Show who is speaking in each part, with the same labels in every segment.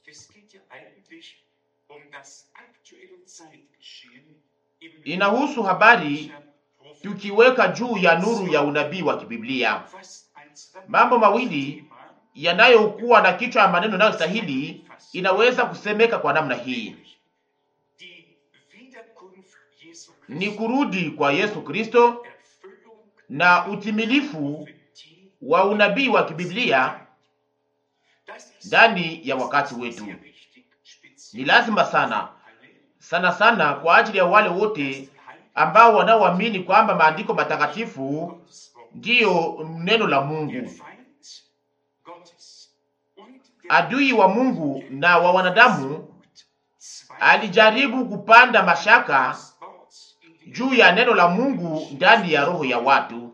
Speaker 1: Es geht ja eigentlich um das aktuelle Zeitgeschehen im
Speaker 2: inahusu habari tukiweka juu ya nuru ya unabii wa kibiblia,
Speaker 1: fast ein
Speaker 2: mambo mawili yanayokuwa na kichwa ya maneno yanayostahili inaweza kusemeka kwa namna hii:
Speaker 1: Die Wiederkunft Jesu
Speaker 2: ni
Speaker 1: Christi,
Speaker 2: kurudi kwa Yesu Kristo
Speaker 1: Erfüllung
Speaker 2: na utimilifu
Speaker 1: Prophetie
Speaker 2: wa unabii wa kibiblia
Speaker 1: Das ist
Speaker 2: ndani ya wakati wetu.
Speaker 1: sehr wichtig,
Speaker 2: Ni
Speaker 1: speziell
Speaker 2: lazima sana
Speaker 1: alle,
Speaker 2: sana sana kwa ajili ya wale wote ambao wanaoamini kwamba maandiko matakatifu
Speaker 1: Gottes Wort.
Speaker 2: ndiyo neno la
Speaker 1: Der
Speaker 2: Mungu.
Speaker 1: Feind Gottes und der
Speaker 2: Adui wa Mungu na wa wanadamu
Speaker 1: versucht, zwei
Speaker 2: alijaribu kupanda mashaka
Speaker 1: des Worts in die
Speaker 2: juu ya neno la Mungu ndani ya roho ya watu.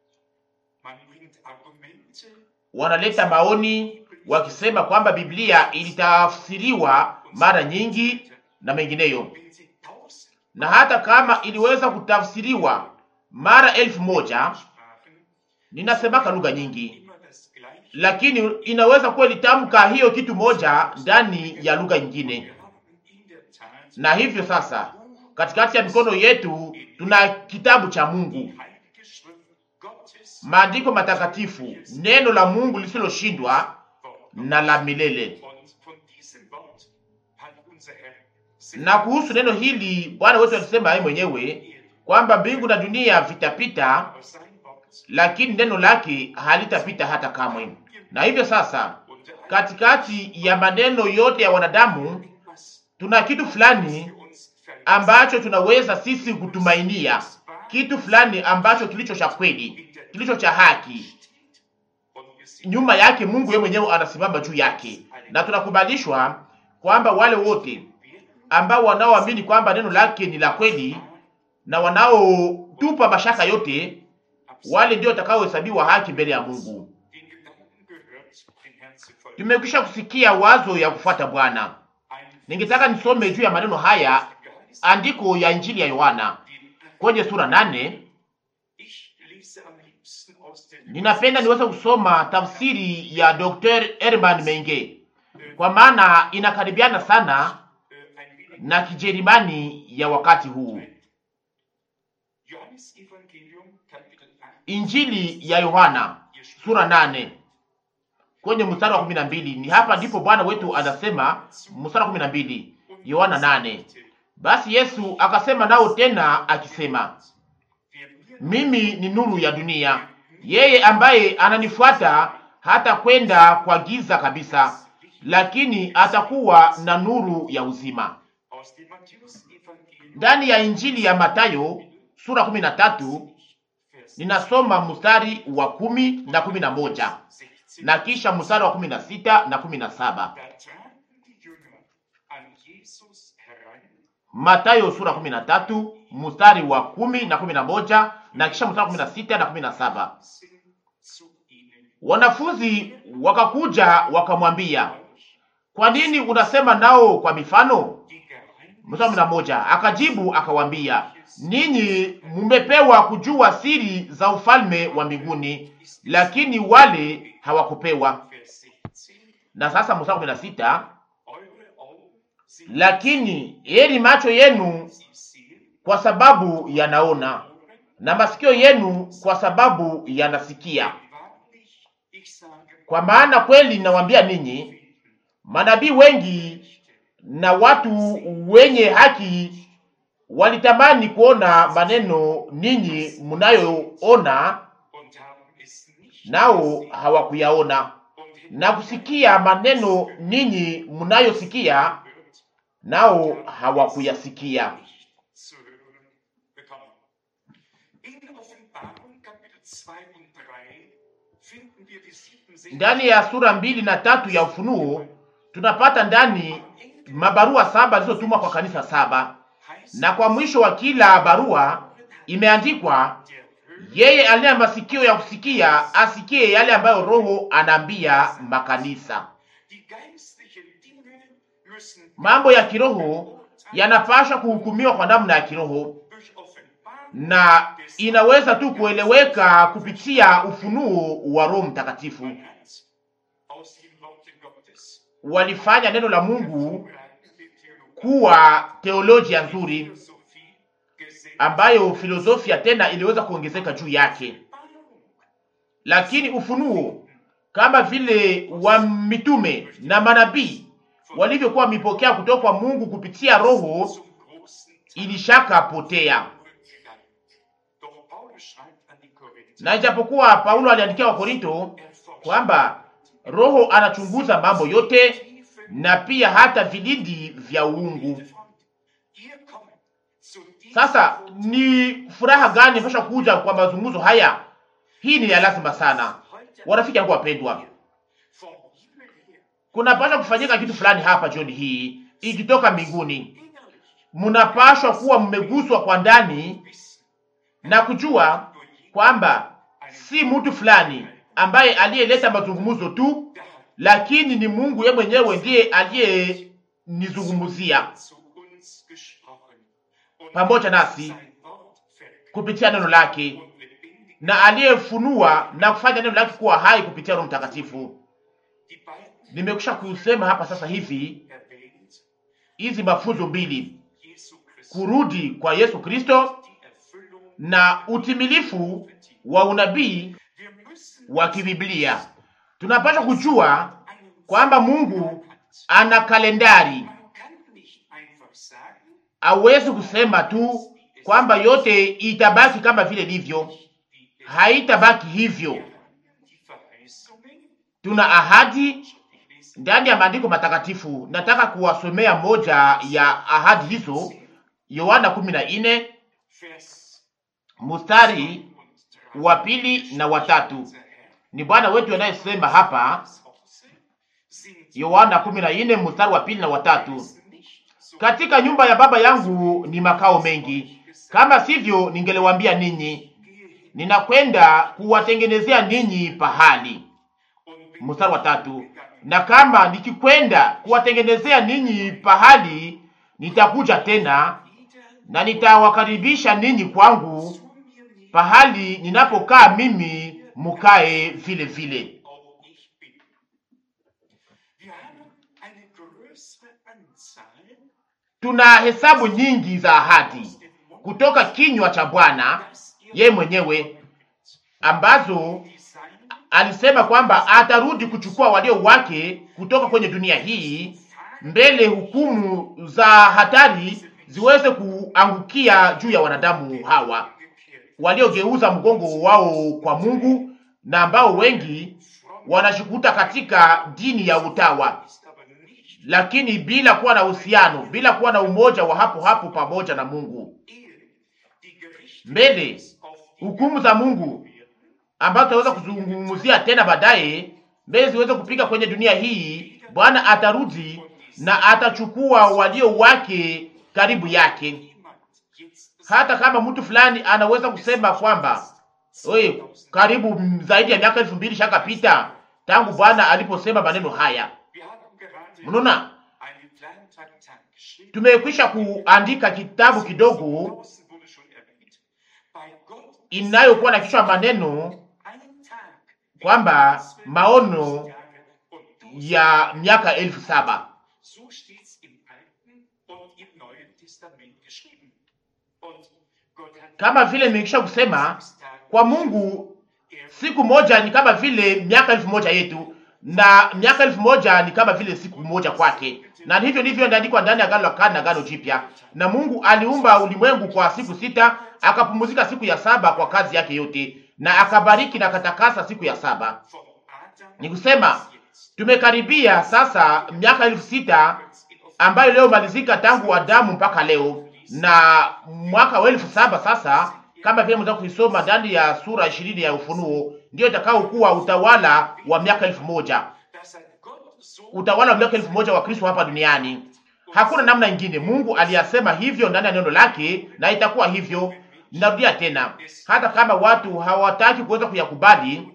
Speaker 1: Man bringt Argumente,
Speaker 2: Wanaleta maoni wakisema kwamba Biblia ilitafsiriwa mara nyingi na mengineyo,
Speaker 1: wenn sie tausend
Speaker 2: na hata kama iliweza kutafsiriwa mara elfu moja
Speaker 1: sprachen,
Speaker 2: ninasemaka lugha nyingi,
Speaker 1: immer das Gleiche.
Speaker 2: lakini inaweza kuwa ilitamka hiyo kitu moja ndani ya lugha nyingine.
Speaker 1: Wir haben in der Tat
Speaker 2: Na hivyo sasa, katikati ya mikono yetu tuna kitabu cha Mungu,
Speaker 1: die Heilige Schrift Gottes
Speaker 2: maandiko matakatifu, neno la Mungu lisiloshindwa
Speaker 1: Wort.
Speaker 2: na la milele.
Speaker 1: Und von diesem Wort hat unser Herr
Speaker 2: Na kuhusu neno hili Bwana wetu alisema yeye mwenyewe kwamba mbingu na dunia vitapita,
Speaker 1: aber sein Wort
Speaker 2: lakini neno lake halitapita hata kamwe. Na hivyo sasa,
Speaker 1: unter all
Speaker 2: katikati ya maneno yote ya wanadamu
Speaker 1: etwas
Speaker 2: tuna kitu fulani
Speaker 1: für uns verlässt.
Speaker 2: ambacho tunaweza sisi kutumainia, kitu fulani ambacho kilicho cha kweli, kilicho cha haki.
Speaker 1: Und wir sehen
Speaker 2: Nyuma yake Mungu yeye mwenyewe anasimama juu yake, na tunakubalishwa kwamba wale wote ambao wanaoamini kwamba neno lake ni la kweli na wanaotupa mashaka yote, wale ndio watakaohesabiwa haki mbele ya Mungu.
Speaker 1: den Gedanken gehört, den Herrn zu folgen.
Speaker 2: Tumekwisha kusikia wazo ya kufuata Bwana.
Speaker 1: Ein
Speaker 2: Ningetaka nisome juu ya maneno haya,
Speaker 1: Geist,
Speaker 2: andiko ya Injili ya Yohana
Speaker 1: den
Speaker 2: kwenye sura nane.
Speaker 1: ich lese am liebsten aus der
Speaker 2: Ninapenda niweze kusoma tafsiri ya Dr. Herman Menge kwa maana inakaribiana sana
Speaker 1: äh, ein wenig
Speaker 2: na Kijerumani ya wakati huu.
Speaker 1: Johannes Evangelium Kapitel 8
Speaker 2: Injili ya Yohana sura nane kwenye mstari wa kumi na mbili ni hapa ndipo Bwana wetu anasema, mstari wa kumi na mbili Yohana nane basi Yesu akasema nao tena akisema,
Speaker 1: Wer mir
Speaker 2: mimi ni nuru ya dunia, yeye ambaye ananifuata hata kwenda kwa giza kabisa, lakini atakuwa na nuru ya uzima.
Speaker 1: aus dem Matthäus Evangelium
Speaker 2: Ndani ya Injili ya Matayo sura kumi na tatu
Speaker 1: Vers
Speaker 2: ninasoma mstari wa kumi na kumi na moja
Speaker 1: 16
Speaker 2: na kisha mstari wa kumi na sita na kumi na saba
Speaker 1: Da traten die Jünger an Jesus heran
Speaker 2: Matayo sura kumi na tatu mstari wa kumi na kumi na moja na kisha mstari wa kumi na sita na kumi na saba
Speaker 1: sind zu ihnen
Speaker 2: Wanafunzi wakakuja wakamwambia, kwa nini unasema nao kwa mifano?
Speaker 1: die Geheimnisse
Speaker 2: Mstari wa kumi na moja akajibu akawambia, ninyi mumepewa kujua siri za ufalme wa mbinguni, lakini wale hawakupewa.
Speaker 1: Vers 16
Speaker 2: Na sasa mstari wa kumi na sita
Speaker 1: Eure Augen sind
Speaker 2: lakini heri macho yenu
Speaker 1: sie sehen,
Speaker 2: kwa sababu yanaona
Speaker 1: Ohren,
Speaker 2: na masikio yenu kwa sababu yanasikia.
Speaker 1: wahrlich, ich sage
Speaker 2: Kwa maana kweli nawaambia ninyi, manabii wengi na watu wenye haki walitamani kuona maneno ninyi mnayoona,
Speaker 1: und haben es nicht
Speaker 2: nao hawakuyaona,
Speaker 1: und in
Speaker 2: na kusikia maneno ninyi mnayosikia,
Speaker 1: hört,
Speaker 2: nao hawakuyasikia.
Speaker 1: nicht zu hören bekommen. In Offenbarung Kapitel 2 und 3 finden wir die 67
Speaker 2: Ndani ya sura mbili na tatu ya Ufunuo tunapata ndani mabarua saba zilizotumwa kwa kanisa saba,
Speaker 1: heißt
Speaker 2: na kwa mwisho wa kila barua imeandikwa
Speaker 1: der Höhe
Speaker 2: yeye aliye na masikio ya kusikia asikie yale ambayo Roho anaambia makanisa.
Speaker 1: die geistlichen Dinge müssen
Speaker 2: Mambo ya kiroho yanapaswa kuhukumiwa kwa namna ya kiroho,
Speaker 1: durch Offenbarung
Speaker 2: na inaweza tu kueleweka kupitia ufunuo wa Roho Mtakatifu.
Speaker 1: man hat aus dem Worte Gottes
Speaker 2: walifanya neno la Mungu
Speaker 1: hervorragende Theologie,
Speaker 2: kuwa teolojia nzuri
Speaker 1: Philosophie, Gesetz,
Speaker 2: ambayo filosofia tena iliweza kuongezeka juu yake, lakini ufunuo kama vile wa mitume na manabii walivyokuwa wamepokea kutoka kwa Mungu kupitia Roho
Speaker 1: zum großen Teil
Speaker 2: ilishaka potea.
Speaker 1: Rückgang. Doch Paulus schreibt an die Korinther,
Speaker 2: Na ijapokuwa Paulo aliandikia Wakorinto kwamba Roho anachunguza mambo yote na pia hata vilindi vya uungu.
Speaker 1: Hier kommen zu diesem
Speaker 2: Sasa ni furaha gani pasha kuja kwa mazungumzo haya? Hii ni ya lazima sana,
Speaker 1: heute
Speaker 2: warafiki yangu wapendwa.
Speaker 1: vom Himmel her
Speaker 2: Kunapaswa kufanyika kitu fulani hapa jioni hii ikitoka mbinguni.
Speaker 1: innerlich
Speaker 2: Munapashwa kuwa mmeguswa kwa ndani
Speaker 1: wissen,
Speaker 2: na kujua kwamba si mtu fulani ambaye aliyeleta mazungumzo tu,
Speaker 1: der hat
Speaker 2: lakini ni Mungu yeye mwenyewe ndiye aliyenizungumzia
Speaker 1: zu uns gesprochen und
Speaker 2: pamoja nasi
Speaker 1: sein Wort verkündet
Speaker 2: kupitia neno lake
Speaker 1: und lebendig.
Speaker 2: na aliyefunua na kufanya neno lake kuwa hai kupitia Roho Mtakatifu.
Speaker 1: Die beiden
Speaker 2: Nimekwisha kusema hapa sasa hivi
Speaker 1: erwähnt,
Speaker 2: hizi mafunzo mbili,
Speaker 1: Jesu Christus,
Speaker 2: kurudi kwa Yesu Kristo
Speaker 1: die Erfüllung
Speaker 2: na utimilifu wa unabii
Speaker 1: Wir müssen
Speaker 2: wa kibiblia. Tunapaswa kujua
Speaker 1: einen
Speaker 2: kwamba Mungu
Speaker 1: Plan hat.
Speaker 2: ana kalendari.
Speaker 1: Man kann nicht einfach sagen,
Speaker 2: Hawezi kusema tu kwamba yote itabaki kama vile ilivyo,
Speaker 1: wie es
Speaker 2: haitabaki hivyo.
Speaker 1: die Verheißungen,
Speaker 2: Tuna ahadi
Speaker 1: ich lese
Speaker 2: ndani ya maandiko matakatifu. Nataka kuwasomea moja ya ahadi hizo, Yohana 14
Speaker 1: Vers
Speaker 2: mstari
Speaker 1: 2
Speaker 2: wa pili na watatu. Ni Bwana wetu anayesema hapa, Yohana 14 mstari wa pili na watatu. Katika nyumba ya Baba yangu ni makao mengi, kama sivyo ningeliwaambia ninyi, ninakwenda kuwatengenezea ninyi pahali. Mstari wa tatu, na kama nikikwenda kuwatengenezea ninyi pahali, nitakuja tena na nitawakaribisha ninyi kwangu, pahali ninapokaa mimi, mukae vile vile. Tuna hesabu nyingi za ahadi kutoka kinywa cha Bwana yeye mwenyewe ambazo alisema kwamba atarudi kuchukua walio wake kutoka kwenye dunia hii mbele hukumu za hatari ziweze kuangukia juu ya wanadamu hawa waliogeuza mgongo wao kwa Mungu na ambao wengi wanashikuta katika dini ya utawa, lakini bila kuwa na uhusiano, bila kuwa na umoja wa hapo hapo pamoja na Mungu. Mbele hukumu za Mungu ambazo tutaweza kuzungumzia tena baadaye, mbele ziweze kupika kwenye dunia hii, Bwana atarudi na atachukua walio wake karibu yake. Hata kama mtu fulani anaweza kusema kwamba oye, karibu zaidi ya miaka elfu mbili shakapita tangu Bwana aliposema maneno haya. Mnaona, tumekwisha kuandika kitabu kidogo inayokuwa na kichwa maneno kwamba maono ya miaka elfu saba kama vile nimekwisha kusema, kwa Mungu siku moja ni kama vile miaka elfu moja yetu, na miaka elfu moja ni kama vile siku moja kwake, na hivyo ndivyo inaandikwa ndani ya Agano la Kale na Agano Jipya. Na Mungu aliumba ulimwengu kwa siku sita, akapumzika siku ya saba kwa kazi yake yote, na akabariki na akatakasa siku ya saba. Ni kusema tumekaribia sasa miaka elfu sita ambayo leo malizika tangu Adamu mpaka leo, na mwaka wa elfu saba sasa, kama vile mnaweza kuisoma ndani ya sura ishirini ya Ufunuo, ndio itakao kuwa utawala wa miaka elfu moja utawala wa miaka elfu moja wa Kristo hapa duniani. Hakuna namna ingine. Mungu aliyasema hivyo ndani ya neno lake, na itakuwa hivyo. Ninarudia tena, hata kama watu hawataki kuweza kuyakubali,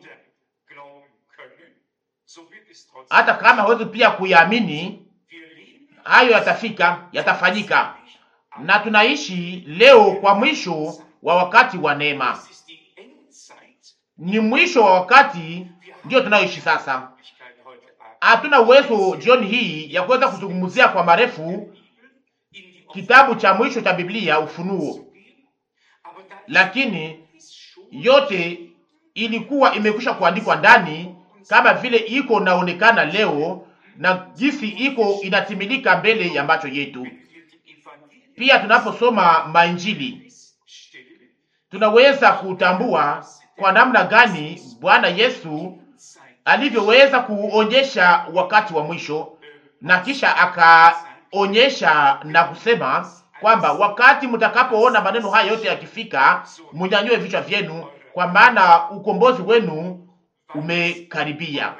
Speaker 2: hata kama hawezi pia kuyaamini, hayo yatafika, yatafanyika. Na tunaishi leo kwa mwisho wa wakati wa neema, ni mwisho wa wakati ndio tunayoishi sasa. Hatuna uwezo jioni hii ya kuweza kuzungumzia kwa marefu kitabu cha mwisho cha Biblia, Ufunuo, lakini yote ilikuwa imekwisha kuandikwa ndani, kama vile iko naonekana leo na jinsi iko inatimilika mbele ya macho yetu. Pia tunaposoma mainjili tunaweza kutambua kwa namna gani Bwana Yesu alivyoweza kuonyesha wakati wa mwisho, na kisha akaonyesha na kusema kwamba wakati mtakapoona maneno haya yote yakifika, munyanyue vichwa vyenu, kwa maana ukombozi wenu umekaribia.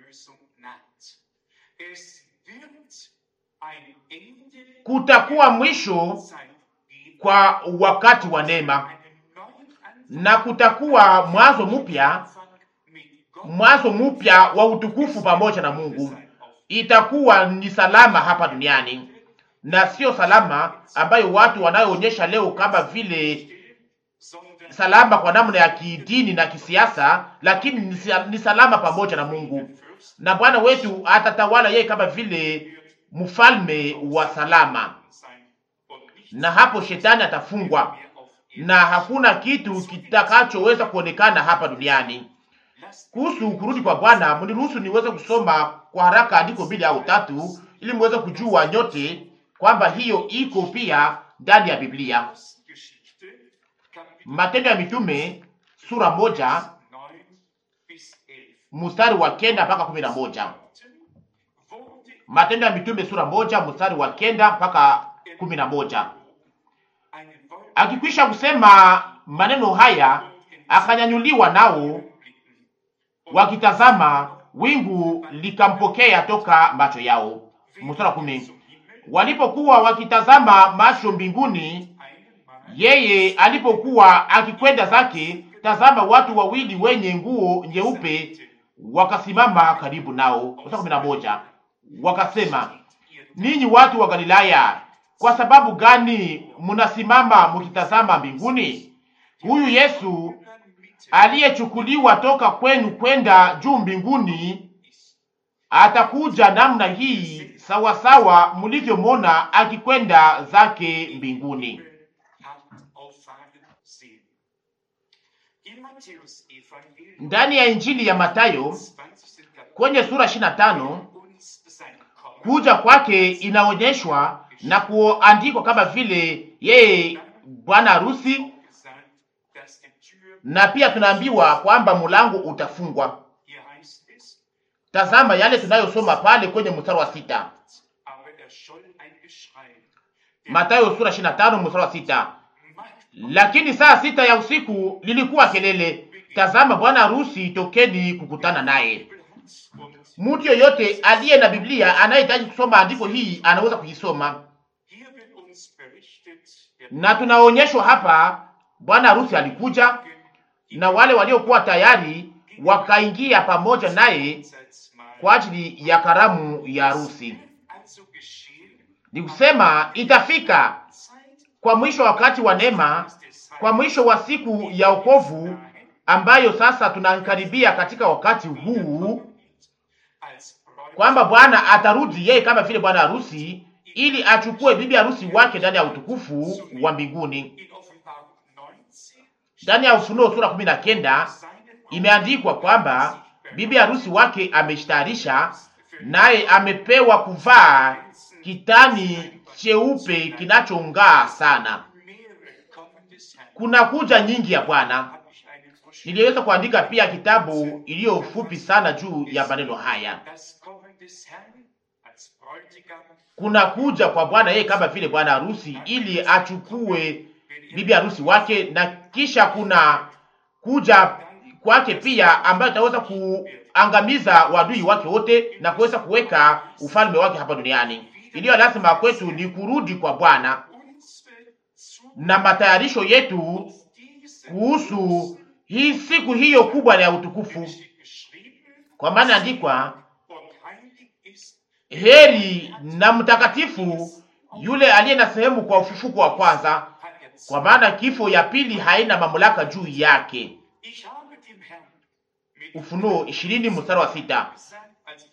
Speaker 2: Kutakuwa mwisho kwa wakati wa neema na kutakuwa mwanzo mpya, mwanzo mpya wa utukufu pamoja na Mungu. Itakuwa ni salama hapa duniani na sio salama ambayo watu wanayoonyesha leo kama vile salama kwa namna ya kidini na kisiasa, lakini ni salama pamoja na Mungu, na Bwana wetu atatawala yeye kama vile mfalme wa salama, na hapo shetani atafungwa na hakuna kitu kitakachoweza kuonekana hapa duniani. Kuhusu kurudi kwa Bwana, mniruhusu niweze kusoma kwa haraka andiko mbili au tatu, ili muweze kujua nyote kwamba hiyo iko pia ndani ya Biblia. Matendo ya Mitume sura moja mstari wa kenda mpaka kumi na moja. Matendo ya Mitume sura moja mstari wa kenda mpaka kumi na moja. Akikwisha kusema maneno haya, akanyanyuliwa, nao wakitazama, wingu likampokea toka macho yao. Mstari wa kumi. Walipokuwa wakitazama macho mbinguni, yeye alipokuwa akikwenda zake, tazama, watu wawili wenye nguo nyeupe wakasimama karibu nao. Mstari kumi na moja. Wakasema, ninyi watu wa Galilaya, kwa sababu gani mnasimama mkitazama mbinguni? Huyu Yesu aliyechukuliwa toka kwenu kwenda juu mbinguni atakuja namna hii sawasawa mlivyomwona akikwenda zake mbinguni. Ndani ya Injili ya Matayo kwenye sura 25 kuja kwake inaonyeshwa na kuandikwa kama vile yeye bwana harusi, na pia tunaambiwa kwamba mlango utafungwa. Tazama yale tunayosoma pale kwenye mstari wa sita, Mathayo sura 25 mstari wa sita. Lakini saa sita ya usiku lilikuwa kelele, tazama bwana harusi, tokeni kukutana naye. Mtu yoyote aliye na Biblia anayehitaji kusoma andiko hii anaweza kuisoma, na tunaonyeshwa hapa bwana harusi alikuja na wale waliokuwa tayari wakaingia pamoja naye kwa ajili ya karamu ya harusi. Ni kusema itafika kwa mwisho wa wakati wa neema, kwa mwisho wa siku ya wokovu ambayo sasa tunakaribia katika wakati huu, kwamba Bwana atarudi yeye kama vile bwana harusi, ili achukue bibi harusi wake ndani ya utukufu wa mbinguni. Ndani ya Ufunuo sura kumi na kenda imeandikwa kwamba bibi harusi wake ameshtarisha, naye amepewa kuvaa kitani cheupe kinachong'aa sana. Kuna kuja nyingi ya Bwana. Niliweza kuandika pia kitabu iliyo fupi sana juu ya maneno haya. Kuna kuja kwa Bwana yeye kama vile bwana harusi, ili achukue bibi harusi wake, na kisha kuna kuja kwake pia ambayo itaweza kuangamiza wadui wake wote na kuweza kuweka ufalme wake hapa duniani. Iliyo lazima kwetu ni kurudi kwa Bwana na matayarisho yetu kuhusu hii siku hiyo kubwa ya utukufu, kwa maana andikwa, heri na mtakatifu yule aliye na sehemu kwa ufufuko wa kwanza, kwa maana kifo ya pili haina mamlaka juu yake. Ufunuo ishirini mstari wa sita.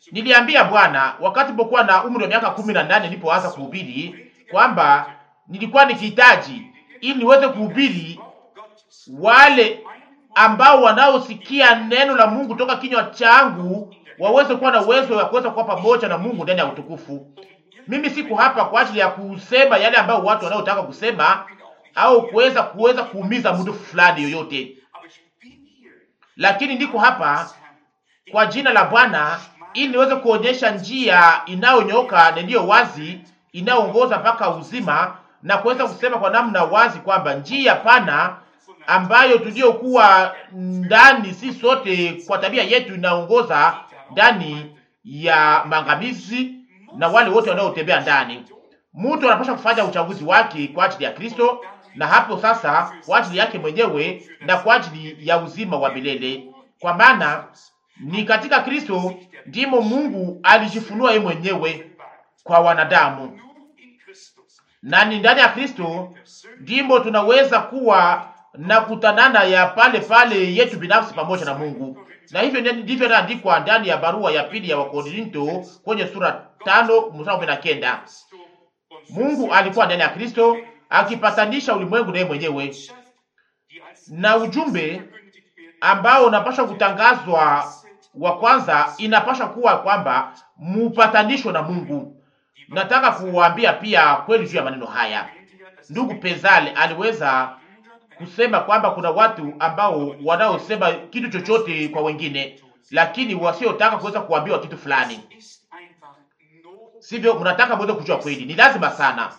Speaker 2: Niliambia Bwana wakati nilipokuwa na umri wa miaka kumi na nane nilipoanza kuhubiri kwamba nilikuwa nikihitaji ili niweze kuhubiri wale ambao wanaosikia neno la Mungu toka kinywa changu waweze kuwa na uwezo wa kuweza kuwa pamoja na Mungu ndani ya utukufu. Mimi siko hapa kwa ajili ya kusema yale ambayo watu wanaotaka kusema au kuweza kuweza kuumiza mtu fulani yoyote, lakini niko hapa kwa jina la Bwana ili niweze kuonyesha njia inayonyoka na iliyo wazi inayoongoza mpaka uzima, na kuweza kusema kwa namna wazi kwamba njia pana ambayo tuliyokuwa ndani si sote kwa tabia yetu inaongoza ndani ya maangamizi na wale wote wanaotembea ndani. Mtu anapaswa kufanya uchaguzi wake kwa ajili ya Kristo, na hapo sasa kwa ajili yake mwenyewe na kwa ajili ya uzima wa milele, kwa maana ni katika Kristo ndimo Mungu alijifunua yeye mwenyewe kwa wanadamu, na ni ndani ya Kristo ndimo tunaweza kuwa na kutanana ya pale pale yetu binafsi pamoja na Mungu. Na hivyo ndivyo inaandikwa ndani ya barua ya pili ya Wakorinto kwenye sura tano mstari kumi na kenda. Mungu alikuwa ndani ya Kristo akipatanisha ulimwengu naye mwenyewe, na ujumbe ambao unapaswa kutangazwa wa kwanza inapaswa kuwa kwamba mupatanisho na Mungu. Nataka kuwaambia pia kweli juu ya maneno haya. Ndugu Pezale aliweza kusema kwamba kuna watu ambao wanaosema kitu chochote kwa wengine, lakini wasiotaka kuweza kuambiwa kitu fulani, sivyo? Mnataka muweze kujua kweli, ni lazima sana.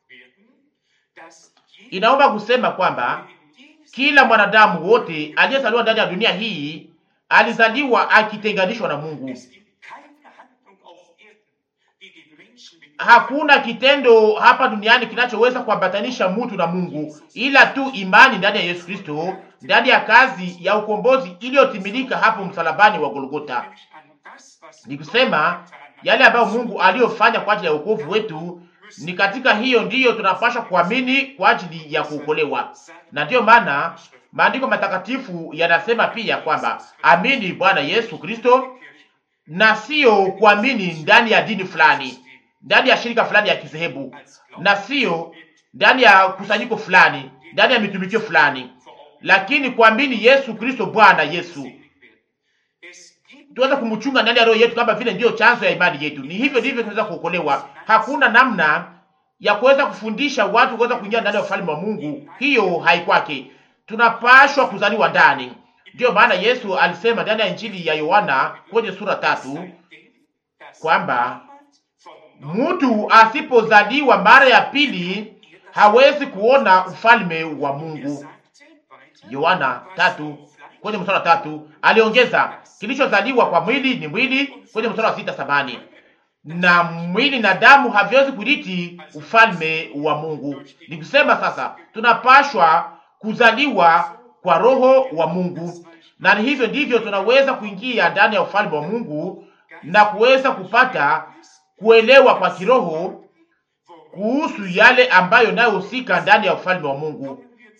Speaker 2: Inaomba kusema kwamba kila mwanadamu wote aliyezaliwa ndani ya dunia hii alizaliwa akitenganishwa na Mungu. Hakuna kitendo hapa duniani kinachoweza kuambatanisha mtu na Mungu ila tu imani ndani ya Yesu Kristo, ndani ya kazi ya ukombozi iliyotimilika hapo msalabani wa Golgota. Ni kusema yale ambayo Mungu aliyofanya kwa ajili ya wokovu wetu, ni katika hiyo ndiyo tunapaswa kuamini kwa ajili ya kuokolewa. Na ndiyo maana maandiko matakatifu yanasema pia kwamba amini Bwana Yesu Kristo, na sio kuamini ndani ya dini fulani ndani ya shirika fulani ya kizehebu na sio ndani ya kusanyiko fulani, ndani ya mitumikio fulani, lakini kuamini Yesu Kristo Bwana Yesu, tuweze kumchunga ndani ya roho yetu, kama vile ndiyo chanzo ya imani yetu. Ni hivyo ndivyo tunaweza kuokolewa. Hakuna namna ya kuweza kufundisha watu kuweza kuingia ndani ya ufalme wa Mungu, hiyo haikwake. Tunapashwa kuzaliwa ndani. Ndiyo maana Yesu alisema ndani ya Injili ya Yohana kwenye sura tatu kwamba mtu asipozaliwa mara ya pili hawezi kuona ufalme wa Mungu. Yohana tatu kwenye mstari wa tatu. Aliongeza, kilichozaliwa kwa mwili ni mwili, kwenye mstari wa sita sabani, na mwili na damu haviwezi kurithi ufalme wa Mungu. Ni kusema sasa tunapashwa kuzaliwa kwa roho wa Mungu, na ni hivyo ndivyo tunaweza kuingia ndani ya ufalme wa Mungu na kuweza kupata kuelewa kwa kiroho kuhusu yale ambayo nayohusika ndani ya ufalme wa Mungu.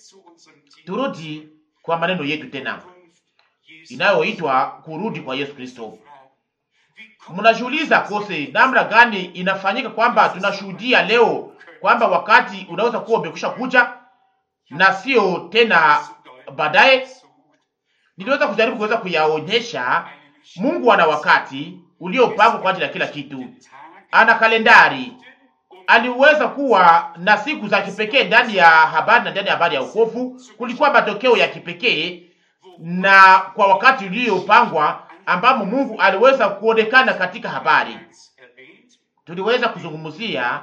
Speaker 2: Turudi kwa maneno yetu tena inayoitwa kurudi kwa Yesu Kristo. Mnajiuliza kose namna gani inafanyika kwamba tunashuhudia leo kwamba wakati unaweza kuwa umekwisha kuja na sio tena baadaye. Niliweza kujaribu kuweza kuyaonyesha. Mungu ana wakati uliopangwa kwa ajili ya kila kitu, ana kalendari. Aliweza kuwa na siku za kipekee ndani ya habari na ndani ya habari ya wokovu. Kulikuwa matokeo ya kipekee na kwa wakati uliopangwa ambamo Mungu aliweza kuonekana katika habari. Tuliweza kuzungumzia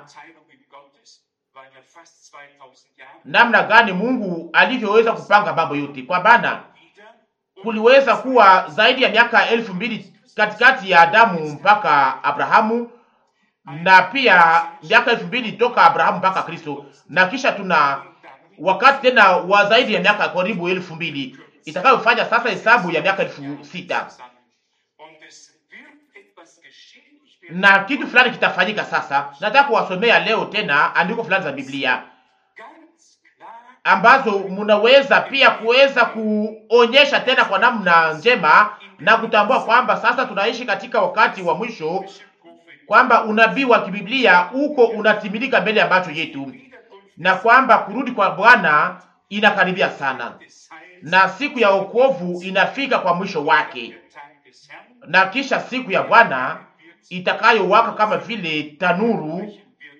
Speaker 2: namna gani Mungu alivyoweza kupanga mambo yote, kwa maana kuliweza kuwa zaidi ya miaka elfu mbili katikati ya Adamu mpaka Abrahamu na pia miaka elfu mbili toka Abrahamu mpaka Kristo, na kisha tuna wakati tena wa zaidi ya miaka karibu elfu mbili itakayofanya sasa hesabu ya miaka elfu sita na kitu fulani kitafanyika sasa. Nataka kuwasomea leo tena andiko fulani za Biblia ambazo mnaweza pia kuweza kuonyesha tena kwa namna njema na kutambua kwamba sasa tunaishi katika wakati wa mwisho, kwamba unabii wa kibiblia uko unatimilika mbele ya macho yetu, na kwamba kurudi kwa Bwana inakaribia sana, na siku ya wokovu inafika kwa mwisho wake, na kisha siku ya Bwana itakayowaka kama vile tanuru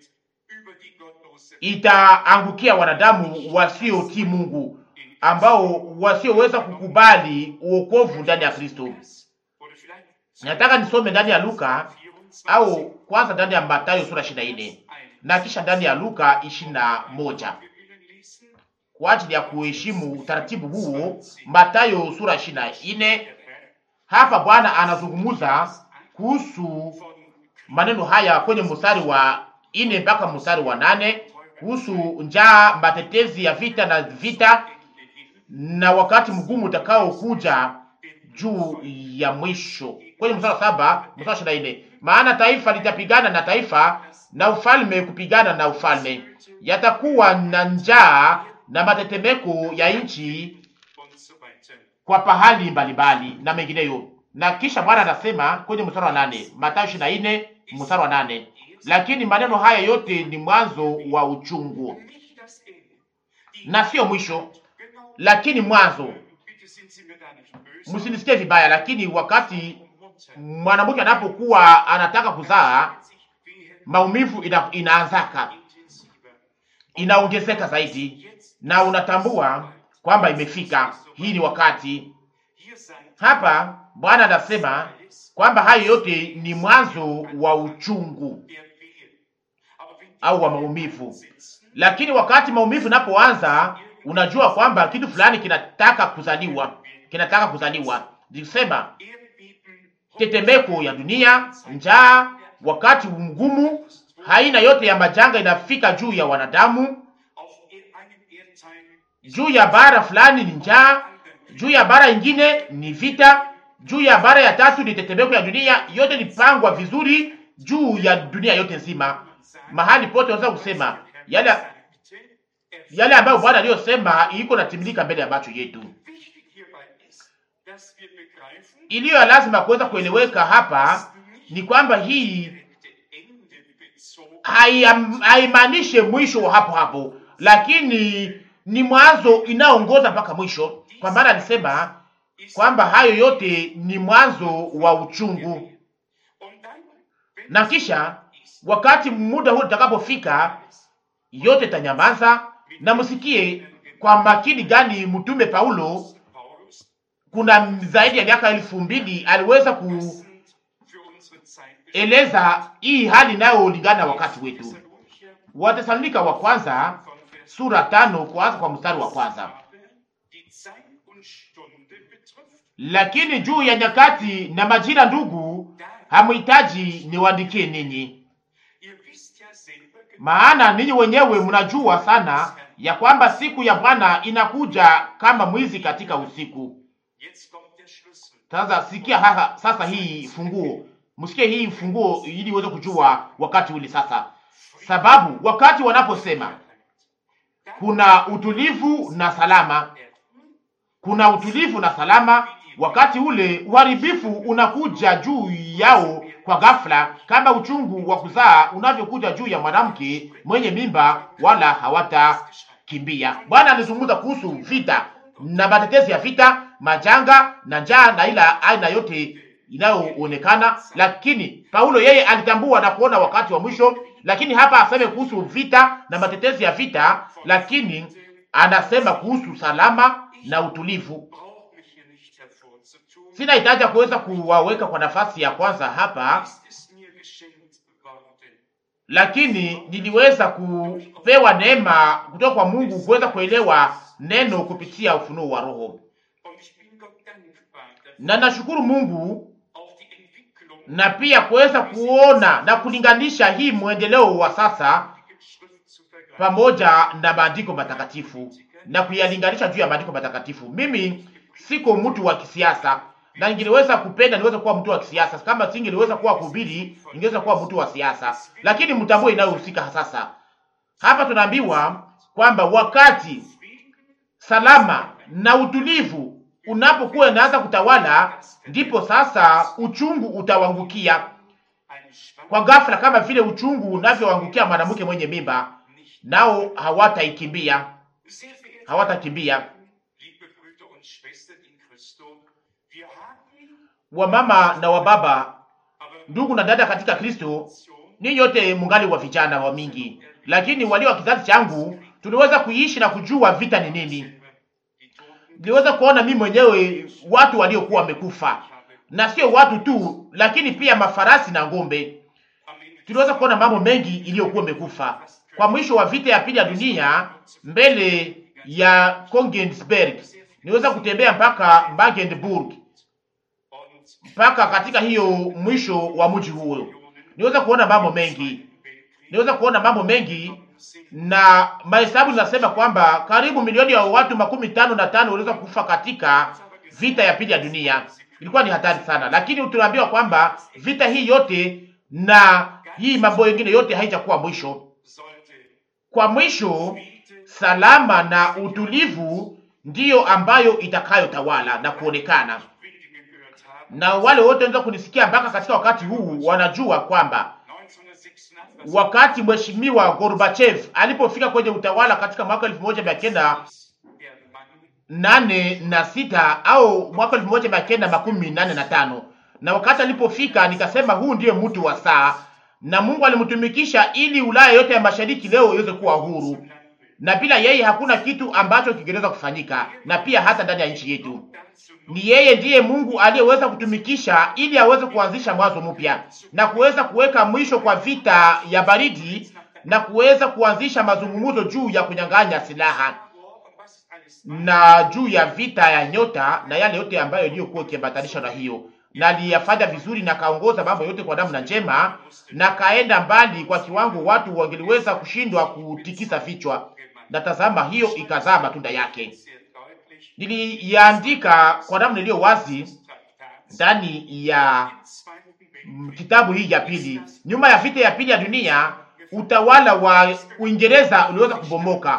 Speaker 2: itaangukia wanadamu wasiotii Mungu, ambao wasioweza kukubali uokovu ndani ya Kristo. Nataka nisome ndani ya Luka au kwanza ndani ya Mathayo sura ishirini na nne na kisha ndani ya Luka ishirini na moja kwa ajili ya kuheshimu utaratibu huo. Mathayo sura ishirini na nne hapa Bwana anazungumza kuhusu maneno haya kwenye mstari wa nne mpaka mstari wa nane kuhusu njaa, matetezi ya vita na vita na wakati mgumu utakao kuja juu ya mwisho. Kwenye mstari wa saba mstari wa ishirini na nne maana taifa litapigana na taifa na ufalme kupigana na ufalme, yatakuwa na njaa na matetemeko ya nchi kwa pahali mbalimbali na mengineyo. Na kisha Bwana anasema kwenye mstari wa nane Mathayo ishirini na nne mstari wa nane lakini maneno haya yote ni mwanzo wa uchungu na sio mwisho, lakini mwanzo. Msinisikie vibaya, lakini wakati mwanamke anapokuwa anataka kuzaa, maumivu ina, inaanzaka inaongezeka zaidi, na unatambua kwamba imefika. Hii ni wakati hapa. Bwana anasema kwamba hayo yote ni mwanzo wa uchungu au wa maumivu, lakini wakati maumivu inapoanza, unajua kwamba kitu fulani kinataka kuzaliwa, kinataka kuzaliwa. Nilisema tetemeko ya dunia, njaa, wakati mgumu, haina yote ya majanga inafika juu ya wanadamu. Juu ya bara fulani ni njaa, juu ya bara ingine ni vita, juu ya bara ya tatu ni tetemeko ya dunia. Yote ni vizuri juu ya dunia yote nzima mahali pote unaweza kusema yale yale ambayo Bwana aliyosema iko natimilika mbele ya macho yetu. Iliyo ya lazima kuweza kueleweka hapa ni kwamba hii haimaanishi mwisho wa hapo hapo, lakini ni mwanzo inaongoza mpaka mwisho, kwa maana alisema kwamba hayo yote ni mwanzo wa uchungu na kisha wakati muda huu utakapofika, yote tanyamaza. Na msikie kwa makini gani mtume Paulo, kuna zaidi ya miaka elfu mbili aliweza kueleza hii hali inayolingana na wakati wetu. Watesalonika wa kwanza sura tano kuanza kwa mstari wa kwanza. Lakini juu ya nyakati na majira, ndugu, hamuhitaji niwaandikie ninyi maana ninyi wenyewe mnajua sana ya kwamba siku ya Bwana inakuja kama mwizi katika usiku. Sasa sikia hasa, sasa hii funguo, msikie hii funguo ili uweze kujua wakati ule sasa, sababu wakati wanaposema kuna utulivu na salama, kuna utulivu na salama, wakati ule uharibifu unakuja juu yao kwa ghafla, kama uchungu wa kuzaa unavyokuja juu ya mwanamke mwenye mimba, wala hawatakimbia. Bwana alizungumza kuhusu vita na matetezi ya vita, majanga na njaa na ila aina yote inayoonekana, lakini Paulo yeye alitambua na kuona wakati wa mwisho. Lakini hapa aseme kuhusu vita na matetezi ya vita, lakini anasema kuhusu salama na utulivu. Sina hitaji ya kuweza kuwaweka kwa nafasi ya kwanza hapa, lakini niliweza kupewa neema kutoka kwa Mungu kuweza kuelewa neno kupitia ufunuo wa Roho, na nashukuru Mungu na pia kuweza kuona na kulinganisha hii mwendeleo wa sasa pamoja na maandiko matakatifu na kuyalinganisha juu ya maandiko matakatifu. Mimi siko mtu wa kisiasa na ningeweza kupenda niweze kuwa mtu wa kisiasa. Kama singeweza kuwa kuhubiri, ningeweza kuwa mtu wa siasa, lakini mtambue inayohusika sasa. Hapa tunaambiwa kwamba wakati salama na utulivu unapokuwa inaanza kutawala, ndipo sasa uchungu utawangukia kwa ghafla, kama vile uchungu unavyoangukia mwanamke mwenye mimba, nao hawataikimbia, hawatakimbia. Wamama na wababa, ndugu na dada katika Kristo, ninyi yote mungali wa vijana wa mingi, lakini walio wa kizazi changu tuliweza kuishi na kujua vita ni nini. Niliweza kuona mimi mwenyewe watu waliokuwa wamekufa, na sio watu tu, lakini pia mafarasi na ng'ombe. Tuliweza kuona mambo mengi iliyokuwa imekufa kwa mwisho wa vita ya pili ya dunia, mbele ya Kongensberg. Niweza kutembea mpaka Magdeburg, mpaka katika hiyo mwisho wa mji huo, niweza kuona mambo mengi, niweza kuona mambo mengi na mahesabu zinasema kwamba karibu milioni ya watu makumi tano na tano waliweza kufa katika vita ya pili ya dunia. Ilikuwa ni hatari sana, lakini tunaambiwa kwamba vita hii yote na hii mambo mengine yote haijakuwa mwisho. Kwa mwisho, salama na utulivu ndiyo ambayo itakayotawala na kuonekana, na wale wote wanaweza kunisikia mpaka katika wakati huu wanajua kwamba wakati mheshimiwa Gorbachev alipofika kwenye utawala katika mwaka elfu moja mia kenda nane na sita au mwaka elfu moja mia kenda makumi nane na tano na wakati alipofika nikasema, huu ndiye mtu wa saa, na Mungu alimtumikisha ili Ulaya yote ya mashariki leo iweze kuwa huru, na bila yeye hakuna kitu ambacho kingeweza kufanyika, na pia hata ndani ya nchi yetu ni yeye ndiye Mungu aliyeweza kutumikisha ili aweze kuanzisha mwanzo mpya na kuweza kuweka mwisho kwa vita ya baridi na kuweza kuanzisha mazungumzo juu ya kunyang'anya silaha na juu ya vita ya nyota na yale yote ambayo iliyokuwa ikiambatanishwa na hiyo, na aliyafanya vizuri na kaongoza mambo yote kwa namna njema, na kaenda mbali kwa kiwango watu wangeliweza kushindwa kutikisa vichwa, na tazama, hiyo ikazaa matunda yake. Niliyaandika kwa namna iliyo wazi ndani ya kitabu hii ya pili. Nyuma ya vita ya pili ya dunia, utawala wa Uingereza uliweza kubomoka.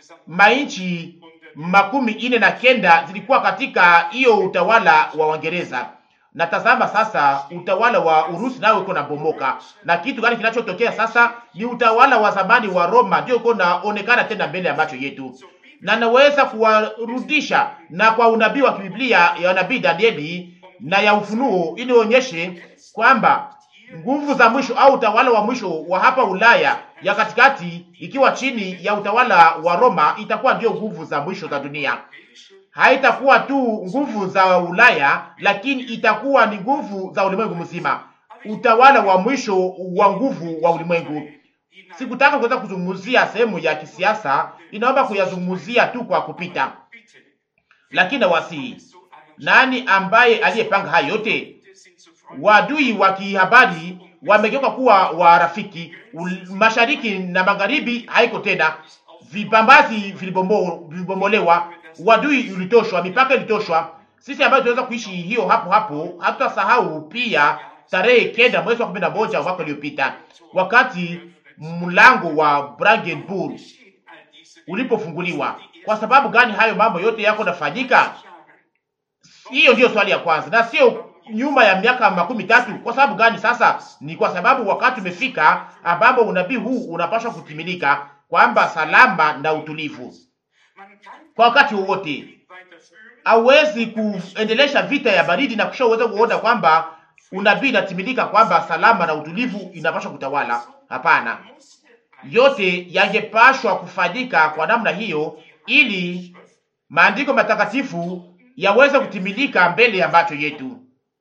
Speaker 2: Mainchi makumi ine na kenda zilikuwa katika hiyo utawala wa Uingereza, na tazama sasa, utawala wa Urusi nao uko nabomoka. Na kitu gani kinachotokea sasa? Ni utawala wa zamani wa Roma ndio uko naonekana tena mbele ya macho yetu na naweza kuwarudisha na kwa unabii wa kibiblia ya nabii Danieli na ya Ufunuo ili onyeshe kwamba nguvu za mwisho au utawala wa mwisho wa hapa Ulaya ya katikati ikiwa chini ya utawala wa Roma itakuwa ndio nguvu za mwisho za dunia. Haitakuwa tu nguvu za Ulaya, lakini itakuwa ni nguvu za ulimwengu mzima, utawala wa mwisho wa nguvu wa ulimwengu. Sikutaka kuweza kuzungumzia sehemu ya kisiasa, inaomba kuyazungumzia tu kwa kupita, lakini nawasihi, nani ambaye aliyepanga hayo yote? Wadui wa kihabari wamegeuka kuwa warafiki. Mashariki na magharibi haiko tena, vipambazi vilibomolewa, wadui ulitoshwa, mipaka ilitoshwa. Sisi ambayo tunaweza kuishi hiyo hapo hapo, hatutasahau pia tarehe kenda mwezi wa kumi na moja mwaka uliopita wakati mlango wa Brandenburg ulipofunguliwa. Kwa sababu gani hayo mambo yote yako nafanyika? Hiyo ndiyo swali ya kwanza, na sio nyuma ya miaka makumi tatu. Kwa sababu gani? Sasa ni kwa sababu wakati umefika ambapo unabii huu unapaswa kutimilika, kwamba salama na utulivu kwa wakati wowote. Hauwezi kuendelesha vita ya baridi na kisha uweze kuona kwamba unabii inatimilika, kwamba salama na utulivu inapaswa kutawala. Hapana, yote yangepashwa kufanyika kwa namna hiyo, ili maandiko matakatifu yaweze kutimilika mbele ya macho yetu.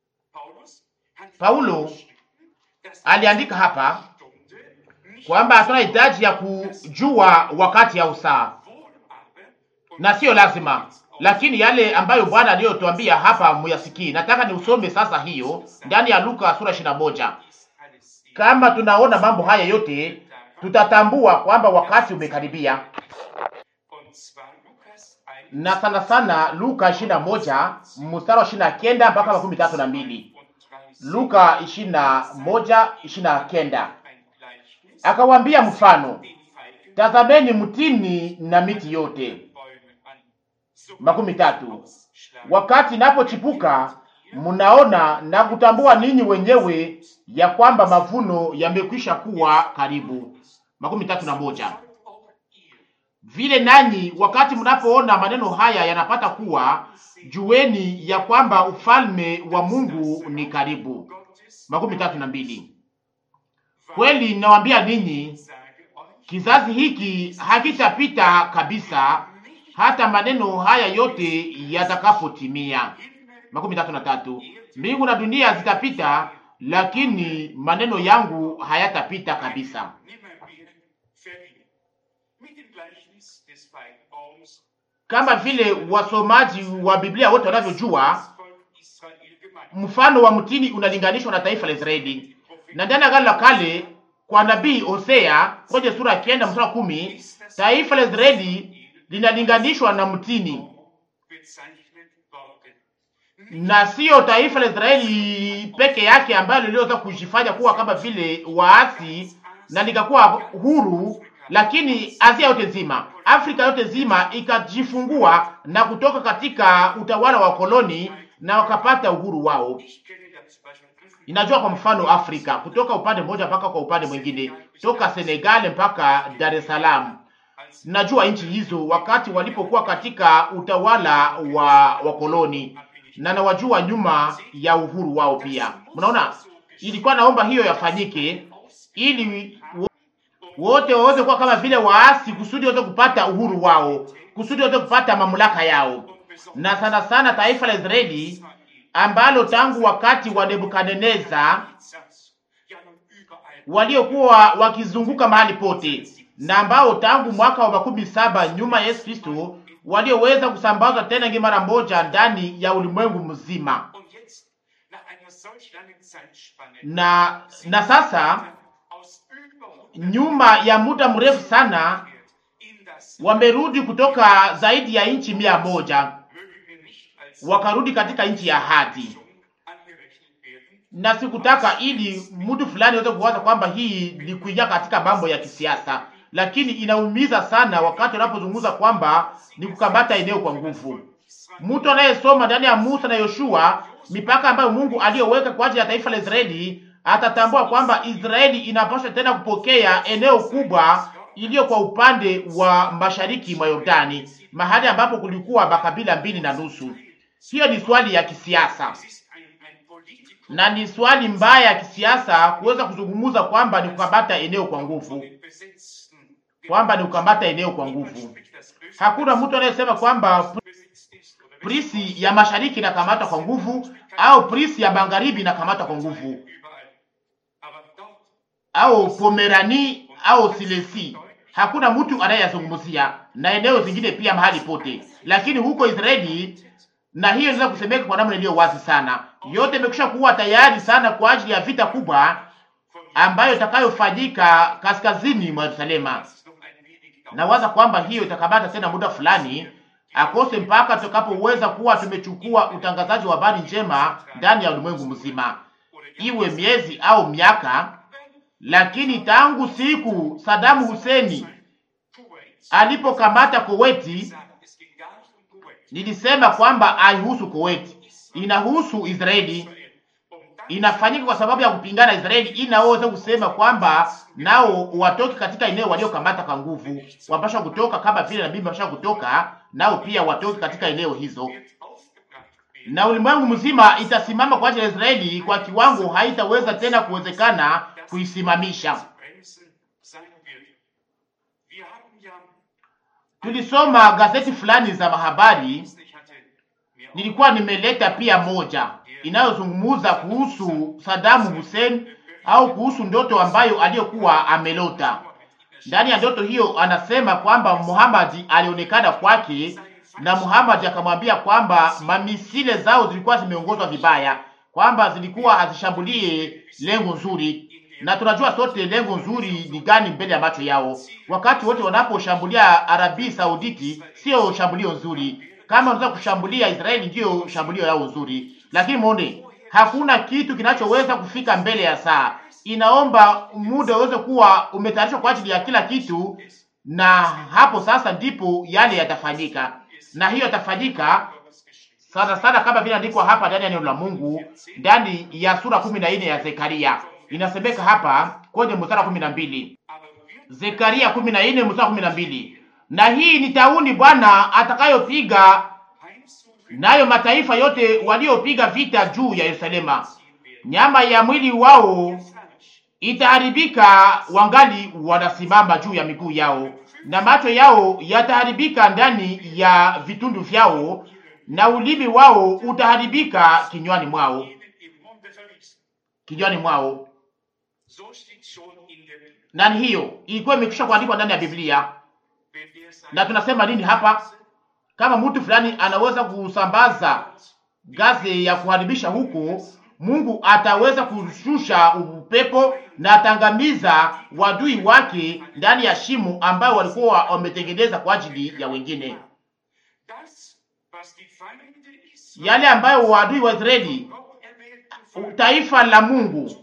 Speaker 2: Paulo aliandika hapa kwamba hatuna hitaji ya kujua wakati au saa, na sio lazima, lakini yale ambayo Bwana aliyotuambia hapa muyasikii. Nataka niusome sasa hiyo ndani ya Luka sura ishirini na moja. Kama tunaona mambo haya yote, tutatambua kwamba wakati umekaribia, na sana sana Luka ishirini na moja mstari wa ishirini na kenda mpaka makumi tatu na mbili. Luka ishirini na moja ishirini na kenda. Akawambia mfano, tazameni mtini na miti yote. makumi tatu. wakati inapochipuka, mnaona na kutambua ninyi wenyewe ya kwamba mavuno yamekwisha kuwa karibu. makumi tatu na moja. Vile nanyi wakati mnapoona maneno haya yanapata kuwa, jueni ya kwamba ufalme wa Mungu ni karibu. makumi tatu na mbili. Kweli nawaambia ninyi, kizazi hiki hakitapita kabisa hata maneno haya yote yatakapotimia. makumi tatu na tatu. Mbingu na dunia zitapita, lakini maneno yangu hayatapita kabisa. Kama vile wasomaji wa Biblia wote wanavyojua, mfano wa mtini unalinganishwa na taifa la Israeli, na ndani ya Agano la Kale kwa nabii Hosea kwenye sura ya kenda mstari wa kumi taifa la Israeli linalinganishwa na mtini na siyo taifa la Israeli peke yake ambalo liliweza kujifanya kuwa kama vile waasi na likakuwa huru, lakini Asia yote nzima, Afrika yote nzima ikajifungua na kutoka katika utawala wa koloni na wakapata uhuru wao. Inajua kwa mfano Afrika kutoka upande mmoja mpaka kwa upande mwingine, toka Senegal mpaka Dar es Salaam. Najua nchi hizo wakati walipokuwa katika utawala wa wakoloni na nawajua nyuma ya uhuru wao pia. Mnaona, ilikuwa naomba hiyo yafanyike ili wote waweze kuwa kama vile waasi, kusudi waweze kupata uhuru wao, kusudi waweze kupata mamlaka yao, na sana sana taifa la Israeli ambalo tangu wakati wa Nebukadneza waliokuwa wakizunguka mahali pote na ambao tangu mwaka wa makumi saba nyuma ya Yesu Kristo walioweza kusambazwa tena ngi mara moja ndani ya ulimwengu mzima. Na na sasa nyuma ya muda mrefu sana wamerudi kutoka zaidi ya nchi mia moja wakarudi katika nchi ya ahadi, na sikutaka ili mtu fulani aweze kuwaza kwamba hii ni kuingia katika mambo ya kisiasa lakini inaumiza sana wakati unapozungumza kwamba ni kukamata eneo kwa nguvu. Mtu anayesoma ndani ya Musa na Yoshua mipaka ambayo Mungu aliyoweka kwa ajili ya taifa la Israeli atatambua kwamba Israeli inapaswa tena kupokea eneo kubwa iliyo kwa upande wa mashariki mwa Yordani, mahali ambapo kulikuwa makabila mbili na nusu. Hiyo ni swali ya kisiasa na ni swali mbaya ya kisiasa kuweza kuzungumza kwamba ni kukamata eneo kwa nguvu kwamba ni kukamata eneo kwa nguvu. Hakuna mtu anayesema kwamba prisi ya mashariki inakamata kwa nguvu au prisi ya magharibi inakamata kwa nguvu au Pomerani au Silesi. Hakuna mtu anayeyazungumzia na eneo zingine pia mahali pote, lakini huko Israeli, na hiyo inaweza kusemeka kwa namna iliyo wazi sana, yote imekwisha kuwa tayari sana kwa ajili ya vita kubwa ambayo itakayofanyika kaskazini mwa Yerusalema. Nawaza kwamba hiyo itakamata tena muda fulani akose mpaka tutakapoweza kuwa tumechukua utangazaji wa habari njema ndani ya ulimwengu mzima, iwe miezi au miaka. Lakini tangu siku Sadamu Huseni alipokamata Koweti, nilisema kwamba haihusu Koweti, inahusu Israeli inafanyika kwa sababu ya kupingana Israeli, ili nao waweze kusema kwamba nao watoke katika eneo waliokamata kwa nguvu, wapasha kutoka kama vile nabii wapasha kutoka, nao pia watoke katika eneo hizo, na ulimwengu mzima itasimama kwa ajili ya Israeli kwa kiwango haitaweza tena kuwezekana kuisimamisha. Tulisoma gazeti fulani za mahabari, nilikuwa nimeleta pia moja inayozungumuza kuhusu Sadamu Hussein au kuhusu ndoto ambayo aliyokuwa amelota. Ndani ya ndoto hiyo anasema kwamba Muhammad alionekana kwake na Muhammad akamwambia kwamba mamisile zao zilikuwa zimeongozwa vibaya, kwamba zilikuwa hazishambulie lengo nzuri, na tunajua sote lengo nzuri ni gani mbele ya macho yao. Wakati wote wanaposhambulia Arabi Sauditi, sio shambulio nzuri. Kama wanaweza kushambulia Israeli, ndiyo shambulio yao nzuri lakini mwone, hakuna kitu kinachoweza kufika mbele ya saa. Inaomba muda uweze kuwa umetayarishwa kwa ajili ya kila kitu, na hapo sasa ndipo yale yatafanyika, na hiyo yatafanyika sana sana, kama vile andikwa hapa ndani ya neno la Mungu, ndani ya sura kumi na nne ya Zekaria. Inasemeka hapa kwenye mstari wa kumi na mbili Zekaria kumi na nne mstari wa kumi na mbili na hii ni tauni Bwana atakayopiga nayo mataifa yote waliopiga vita juu ya Yerusalema. Nyama ya mwili wao itaharibika wangali wanasimama juu ya miguu yao, na macho yao yataharibika ndani ya vitundu vyao, na ulimi wao utaharibika kinywani mwao, kinywani mwao. Na hiyo ilikuwa imekwisha kuandikwa ndani ya Biblia. Na tunasema nini hapa? Kama mtu fulani anaweza kusambaza gazi ya kuharibisha huko, Mungu ataweza kushusha upepo na atangamiza wadui wake ndani ya shimo ambayo walikuwa wametengeneza kwa ajili ya wengine, yale ambayo wadui wa Israeli, taifa la Mungu,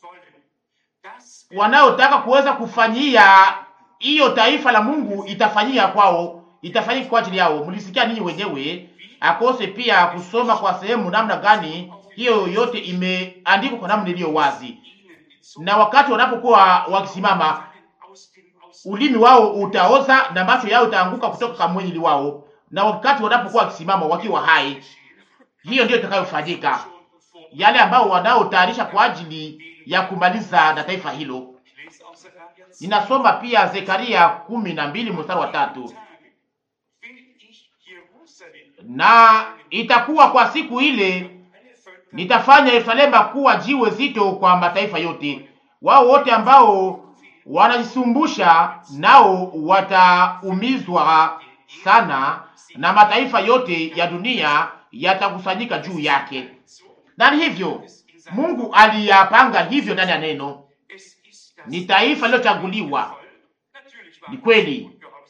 Speaker 2: wanaotaka kuweza kufanyia hiyo taifa la Mungu itafanyia kwao, itafanyika kwa ajili yao. Mlisikia ninyi wenyewe, akose pia kusoma kwa sehemu namna gani hiyo yote imeandikwa kwa namna iliyo wazi, na wakati wanapokuwa wakisimama, ulimi wao utaoza na macho yao itaanguka kutoka kwa mwili wao, na wakati wanapokuwa wakisimama wakiwa hai, hiyo ndio itakayofanyika, yale ambao wanaotayarisha kwa ajili ya kumaliza na taifa hilo. Ninasoma pia Zekaria kumi na mbili mstari wa tatu na itakuwa kwa siku ile nitafanya Yerusalema kuwa jiwe zito kwa mataifa yote. Wao wote ambao wanajisumbusha nao wataumizwa sana, na mataifa yote ya dunia yatakusanyika juu yake. Na hivyo Mungu aliyapanga hivyo ndani ya neno. Ni taifa lilochaguliwa, ni kweli,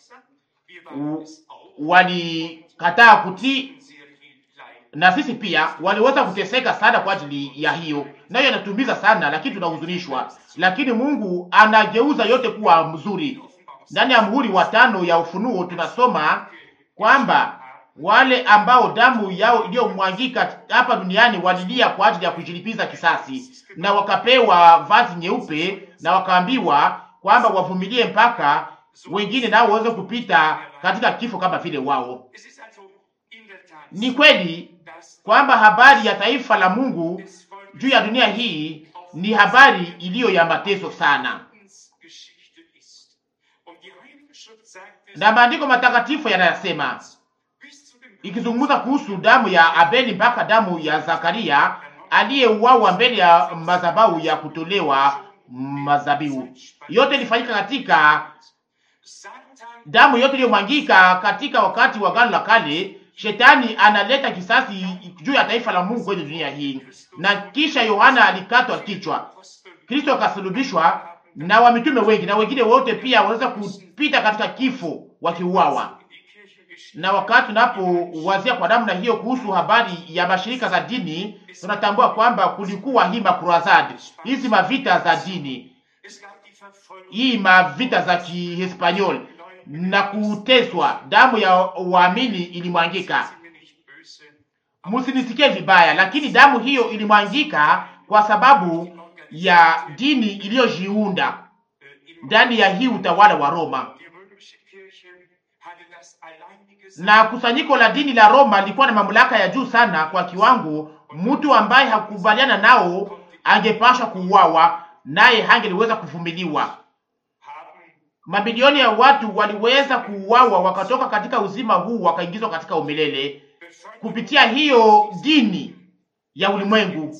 Speaker 2: walikataa kutii na sisi pia waliweza kuteseka sana kwa ajili ya hiyo, nayo inatumiza sana, lakini tunahuzunishwa. Lakini Mungu anageuza yote kuwa mzuri. Ndani ya muhuri wa tano ya Ufunuo tunasoma kwamba wale ambao damu yao iliyomwangika hapa duniani walilia kwa ajili ya kujilipiza kisasi, na wakapewa vazi nyeupe, na wakaambiwa kwamba wavumilie mpaka wengine nao waweze kupita katika kifo kama vile wao. Ni kweli kwamba habari ya taifa la Mungu juu ya dunia hii ni habari iliyo ya mateso sana, na maandiko matakatifu yanayasema, ikizungumza kuhusu damu ya Abeli mpaka damu ya Zakaria aliyeuawa mbele ya madhabahu ya kutolewa mazabihu. Yote ilifanyika katika damu yote iliyomwangika katika wakati wa Agano la Kale. Shetani analeta kisasi juu ya taifa la Mungu kwenye dunia hii, na kisha Yohana alikatwa kichwa, Kristo akasulubishwa, na wamitume wengi na wengine wote pia waweza kupita katika kifo wakiuawa. Na wakati tunapowazia kwa namna hiyo kuhusu habari ya mashirika za dini, tunatambua kwamba kulikuwa hii makurazadi, hizi mavita za dini, hii mavita za Kihispanyol na kuteswa, damu ya waamini ilimwangika. Msinisikie vibaya, lakini damu hiyo ilimwangika kwa sababu ya dini iliyojiunda ndani ya hii utawala wa Roma, na kusanyiko la dini la Roma lilikuwa na mamlaka ya juu sana kwa kiwango, mtu ambaye hakukubaliana nao angepashwa kuuawa, naye hangeliweza kuvumiliwa. Mamilioni ya watu waliweza kuuawa wakatoka katika uzima huu wakaingizwa katika umilele kupitia hiyo dini ya ulimwengu.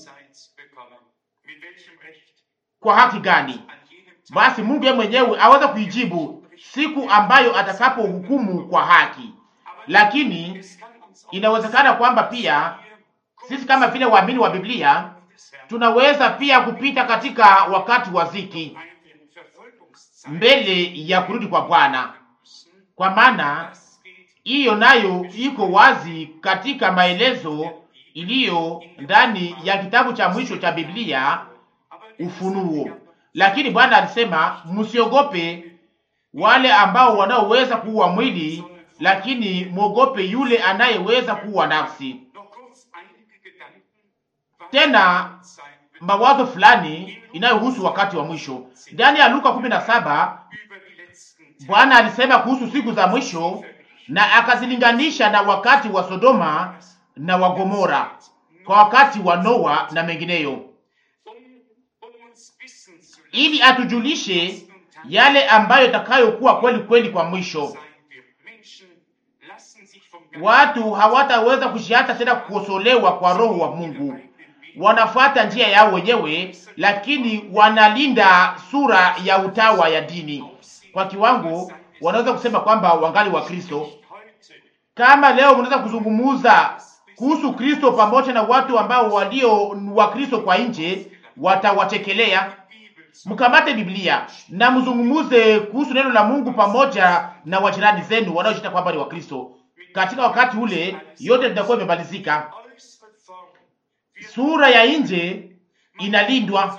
Speaker 2: Kwa haki gani? Basi Mungu yeye mwenyewe aweza kuijibu siku ambayo atakapohukumu kwa haki. Lakini inawezekana kwamba pia sisi kama vile waamini wa Biblia tunaweza pia kupita katika wakati wa ziki mbele ya kurudi kwa Bwana, kwa maana hiyo nayo iko wazi katika maelezo iliyo ndani ya kitabu cha mwisho cha Biblia, Ufunuo. Lakini Bwana alisema msiogope wale ambao wanaoweza kuua mwili, lakini mwogope yule anayeweza kuua nafsi. tena mawazo fulani inayohusu wakati wa mwisho. Ndani ya Luka 17 Bwana alisema kuhusu siku za mwisho na akazilinganisha na wakati wa Sodoma na wa Gomora, kwa wakati wa Noa na mengineyo, ili atujulishe yale ambayo itakayokuwa kweli kweli kwa mwisho. Watu hawataweza kushiata tena kukosolewa kwa roho wa Mungu. Wanafuata njia yao wenyewe, lakini wanalinda sura ya utawa ya dini kwa kiwango wanaweza kusema kwamba wangali wa Kristo. Kama leo mnaweza kuzungumuza kuhusu Kristo pamoja na watu ambao walio wa Kristo kwa nje, watawachekelea. Mkamate Biblia na mzungumuze kuhusu neno la Mungu pamoja na wajirani zenu wanaojiita kwamba ni wa Kristo. Katika wakati ule yote litakuwa imemalizika. Sura ya nje inalindwa,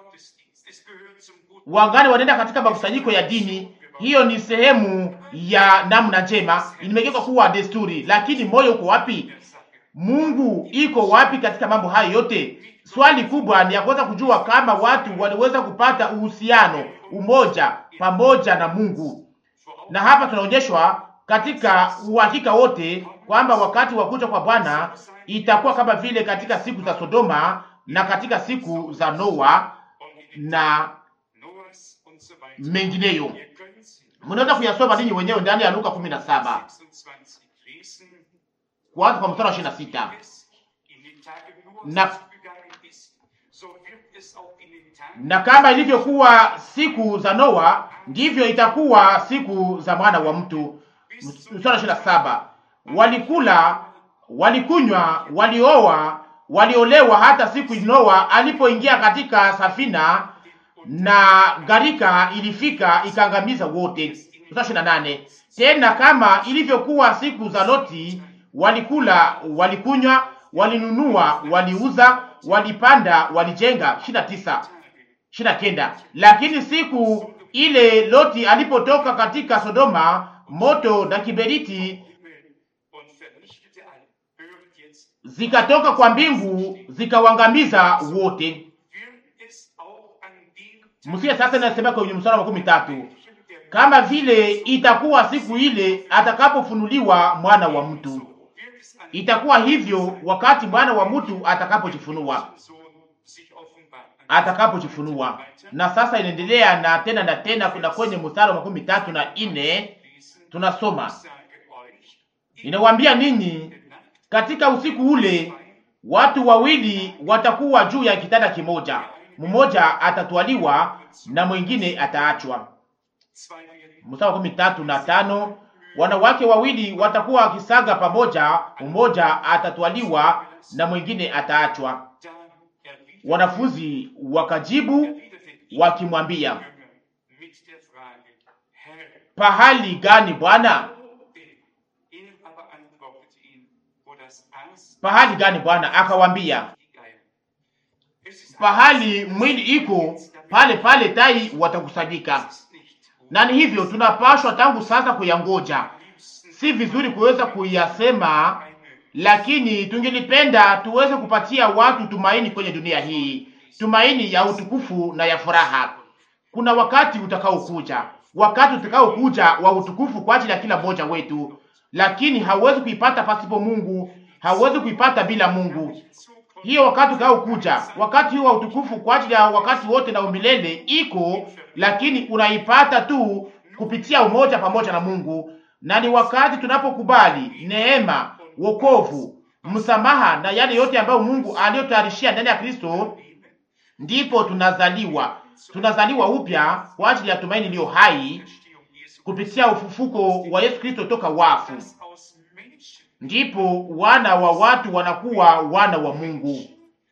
Speaker 2: wangali wanaenda katika makusanyiko ya dini. Hiyo ni sehemu ya namna njema, imegeuka kuwa desturi, lakini moyo uko wapi? Mungu iko wapi katika mambo hayo yote? Swali kubwa ni ya kuweza kujua kama watu waliweza kupata uhusiano, umoja pamoja na Mungu. Na hapa tunaonyeshwa katika uhakika wote kwamba wakati wa kuja kwa Bwana itakuwa kama vile katika siku za Sodoma na katika siku za Noa na mengineyo. Mnaweza kuyasoma ninyi wenyewe ndani ya Luka 17 kuanza kwa mstari wa 26 na na kama ilivyokuwa siku za Noa ndivyo itakuwa siku za mwana wa mtu. Mstari wa ishirini na saba walikula, walikunywa, walioa, waliolewa, hata siku Noa alipoingia katika safina na gharika ilifika ikaangamiza wote. Mstari wa ishirini na nane tena kama ilivyokuwa siku za Loti, walikula, walikunywa, walinunua, waliuza, walipanda, walijenga. ishirini na tisa ishirini na kenda lakini siku ile Loti alipotoka katika Sodoma, moto na kiberiti zikatoka kwa mbingu zikawangamiza wote. Msikia sasa, inasema kwenye mstari wa makumi tatu kama vile itakuwa siku ile atakapofunuliwa mwana wa mtu. Itakuwa hivyo wakati mwana wa mtu atakapojifunua atakapojifunua. Na sasa inaendelea na tena na tena, kuna kwenye mstari wa makumi tatu na ine tunasoma, ninawaambia ninyi, katika usiku ule watu wawili watakuwa juu ya kitanda kimoja, mmoja atatwaliwa na mwingine ataachwa. Mstari wa makumi tatu na tano wanawake wawili watakuwa wakisaga pamoja, mmoja atatwaliwa na mwingine ataachwa. Wanafunzi wakajibu wakimwambia, pahali gani Bwana? Pahali gani Bwana? Akawambia, pahali mwili iko pale pale tai watakusanyika. Na ni hivyo tunapashwa tangu sasa kuyangoja. Si vizuri kuweza kuyasema lakini tungelipenda tuweze kupatia watu tumaini kwenye dunia hii, tumaini ya utukufu na ya furaha. Kuna wakati utakaokuja, wakati utakaokuja wa utukufu kwa ajili ya kila mmoja wetu, lakini hauwezi kuipata pasipo Mungu, hauwezi kuipata bila Mungu. Hiyo wakati utakaokuja, wakati huo wa utukufu kwa ajili ya wakati wote na umilele iko, lakini unaipata tu kupitia umoja pamoja na Mungu, na ni wakati tunapokubali neema wokovu, msamaha na yale yote ambayo Mungu aliyotayarishia ndani ya Kristo, ndipo tunazaliwa, tunazaliwa upya kwa ajili ya tumaini iliyo hai kupitia ufufuko wa Yesu Kristo toka wafu. Ndipo wana wa watu wanakuwa wana wa Mungu,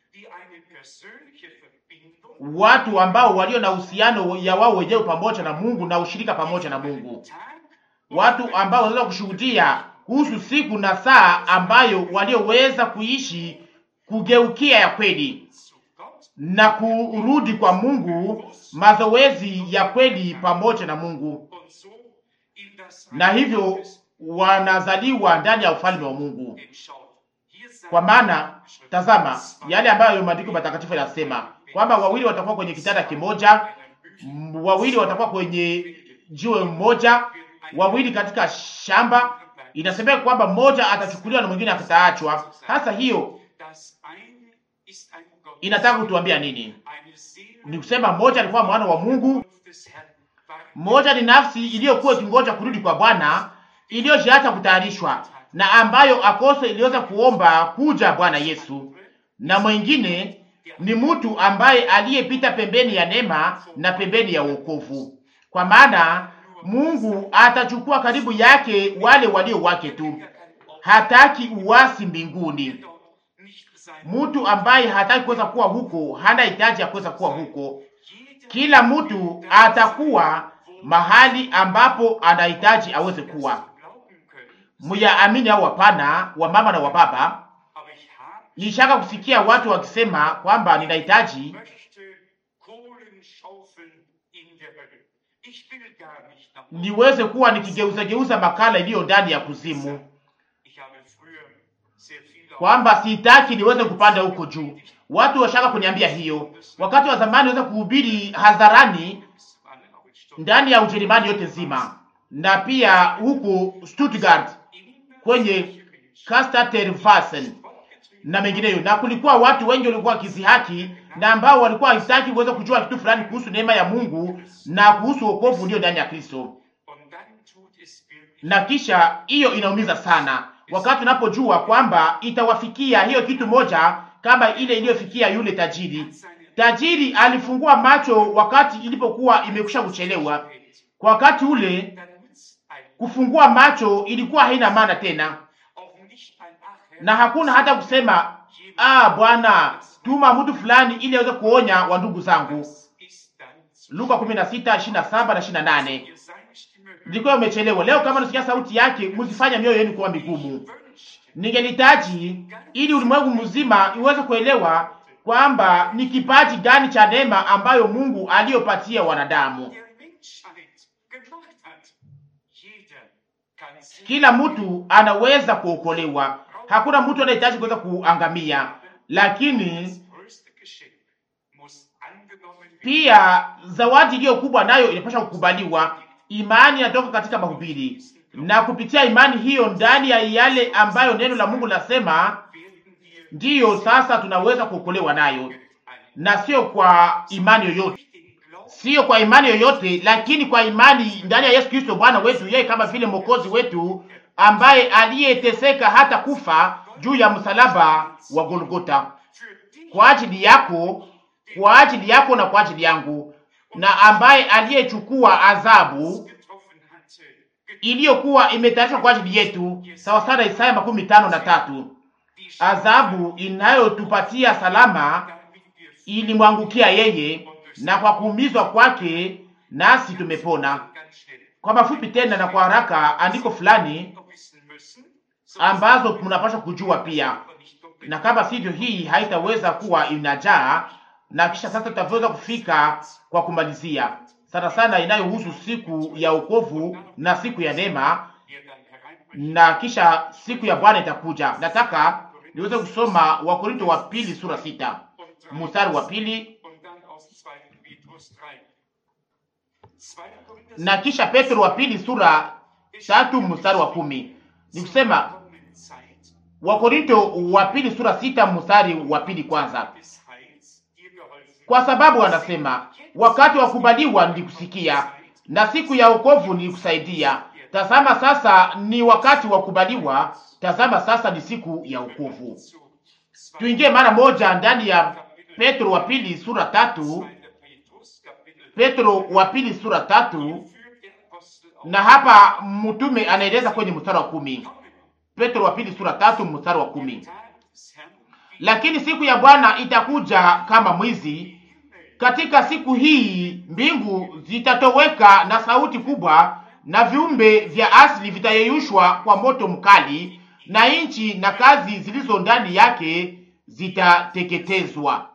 Speaker 2: watu ambao walio na uhusiano ya wao wenyewe pamoja na Mungu na ushirika pamoja na Mungu, watu ambao wanaweza kushuhudia kuhusu siku na saa ambayo walioweza kuishi kugeukia ya kweli na kurudi kwa Mungu, mazoezi ya kweli pamoja na Mungu, na hivyo wanazaliwa ndani ya ufalme wa Mungu. Kwa maana tazama yale ambayo maandiko matakatifu yanasema kwamba wawili watakuwa kwenye kitanda kimoja, m- wawili watakuwa kwenye jiwe moja, wawili katika shamba. Inasemeka kwamba mmoja atachukuliwa na mwingine ataachwa. Hasa hiyo inataka kutuambia nini? Ni kusema mmoja alikuwa mwana wa Mungu, mmoja ni nafsi iliyokuwa ikingoja kurudi kwa Bwana, iliyojiacha kutayarishwa na ambayo akose iliweza kuomba kuja Bwana Yesu, na mwingine ni mtu ambaye aliyepita pembeni ya neema na pembeni ya wokovu, kwa maana Mungu atachukua karibu yake wale walio wake tu. Hataki uasi mbinguni. Mtu ambaye hataki kuweza kuwa huko hana hitaji ya kuweza kuwa huko. Kila mtu atakuwa mahali ambapo anahitaji aweze kuwa. Muyaamini au hapana, wa mama na wa baba, nishaka kusikia watu wakisema kwamba ninahitaji niweze kuwa nikigeuza geuza makala iliyo ndani ya kuzimu, kwamba sitaki niweze kupanda huko juu. Watu washaka kuniambia hiyo. Wakati wa zamani weza kuhubiri hadharani ndani ya Ujerumani yote nzima na pia huko Stuttgart kwenye Kasteltervassen na mengineyo, na kulikuwa watu wengi walikuwa wakizihaki na ambao walikuwa hawataki kuweza kujua kitu fulani kuhusu neema ya Mungu na kuhusu wokovu ulio ndani ya Kristo. Na kisha hiyo inaumiza sana wakati unapojua kwamba itawafikia hiyo kitu moja kama ile iliyofikia yule tajiri. Tajiri alifungua macho wakati ilipokuwa imekwisha kuchelewa. Kwa wakati ule kufungua macho ilikuwa haina maana tena, na hakuna hata kusema ah, Bwana tuma mtu fulani ili aweze kuonya wa ndugu zangu. Luka 16:27 na 28. Ilikuwa imechelewa. Leo kama nasikia sauti yake, msifanye mioyo yenu kuwa migumu. Ningelitaji ili ulimwengu mzima iweze kuelewa kwamba ni kipaji gani cha neema ambayo Mungu aliyopatia wanadamu. Kila mtu anaweza kuokolewa, hakuna mtu anahitaji kuweza kuangamia, lakini pia zawadi iliyo kubwa nayo inapaswa kukubaliwa. Imani inatoka katika mahubiri, na kupitia imani hiyo ndani ya yale ambayo neno la Mungu lasema, ndiyo sasa tunaweza kuokolewa nayo, na sio kwa imani yoyote, sio kwa imani yoyote, lakini kwa imani ndani ya Yesu Kristo Bwana wetu, yeye kama vile mwokozi wetu ambaye aliyeteseka hata kufa juu ya msalaba wa Golgota kwa ajili yako, kwa ajili yako na kwa ajili yangu, na ambaye aliyechukua adhabu iliyokuwa imetayarishwa kwa ajili yetu, sawa sana Isaya makumi tano na tatu. Adhabu inayotupatia salama ilimwangukia yeye, na kwa kuumizwa kwake nasi tumepona. Kwa mafupi tena na kwa haraka, andiko fulani ambazo mnapaswa kujua pia, na kama sivyo, hii haitaweza kuwa inajaa, na kisha sasa tutaweza kufika kwa kumalizia sana sana inayohusu siku ya wokovu na siku ya neema, na kisha siku ya Bwana itakuja. Nataka niweze kusoma Wakorinto wa pili sura sita mstari wa pili na kisha Petro wa pili sura tatu mstari wa kumi ni kusema Wakorinto wa pili sura sita mstari wa pili kwanza, kwa sababu anasema wakati wa kubaliwa nilikusikia, na siku ya wokovu nilikusaidia. Tazama sasa ni wakati wa kubaliwa, tazama sasa ni siku ya wokovu. Tuingie mara moja ndani ya Petro wa pili sura tatu, Petro wa pili sura tatu, na hapa mtume anaeleza kwenye mstari wa kumi. Petro wa pili sura tatu mstari wa kumi, lakini siku ya Bwana itakuja kama mwizi. Katika siku hii mbingu zitatoweka na sauti kubwa, na viumbe vya asili vitayeyushwa kwa moto mkali, na nchi na kazi zilizo ndani yake zitateketezwa.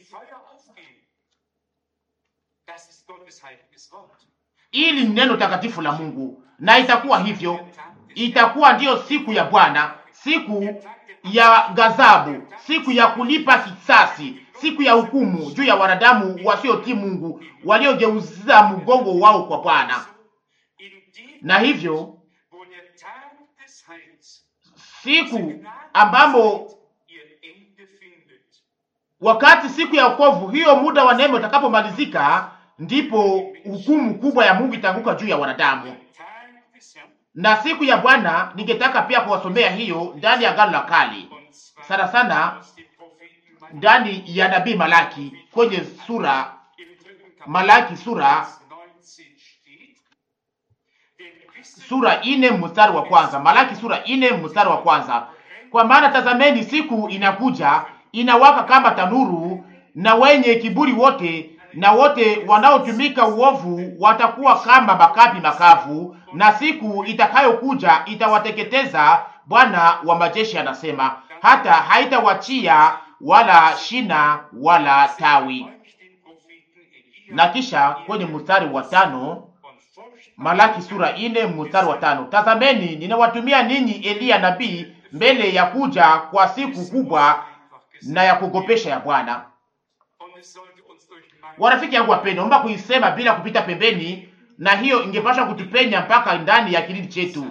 Speaker 2: Ili ni neno takatifu la Mungu, na itakuwa hivyo. Itakuwa ndiyo siku ya Bwana, siku ya ghadhabu, siku ya kulipa kisasi, siku ya hukumu juu ya wanadamu wasiotii Mungu, waliogeuza mgongo wao kwa Bwana.
Speaker 1: in dem
Speaker 2: Na hivyo
Speaker 1: wo der Tag des Heils
Speaker 2: siku ambamo
Speaker 1: ihr Ende findet.
Speaker 2: wakati siku ya wokovu hiyo, muda wa neema utakapomalizika, ndipo hukumu kubwa ya Mungu itaanguka juu ya wanadamu.
Speaker 1: Tag des Herrn
Speaker 2: Na siku ya Bwana ningetaka pia kuwasomea hiyo ndani ya Agano la Kale,
Speaker 1: und zwar
Speaker 2: sana sana
Speaker 1: aus dem Propheten Malachi
Speaker 2: ndani ya nabii Malaki kwenye sura
Speaker 1: im dritten Kapitel
Speaker 2: Malaki sura
Speaker 1: Vers 19 steht. Denn wisse
Speaker 2: sura ine mstari wa kwanza. Malaki sura ine mstari wa kwanza. Kwa maana tazameni, siku inakuja inawaka kama tanuru, na wenye kiburi wote na wote wanaotumika uovu watakuwa kama makapi makavu, na siku itakayokuja itawateketeza. Bwana wa majeshi anasema, hata haitawachia wala shina wala tawi.
Speaker 1: euch den Propheten Elia
Speaker 2: Na kisha kwenye mstari wa tano
Speaker 1: und forscht
Speaker 2: Malaki sura ine mstari wa tano. Tazameni ninawatumia ninyi Eliya nabii mbele ya kuja kwa siku kubwa na ya kugopesha ya Bwana.
Speaker 1: Und es sollte uns durch Mangel
Speaker 2: Warafiki yangu wapendwa, naomba kuisema bila kupita pembeni, na hiyo ingepasha kutupenya mpaka ndani ya kilindi chetu.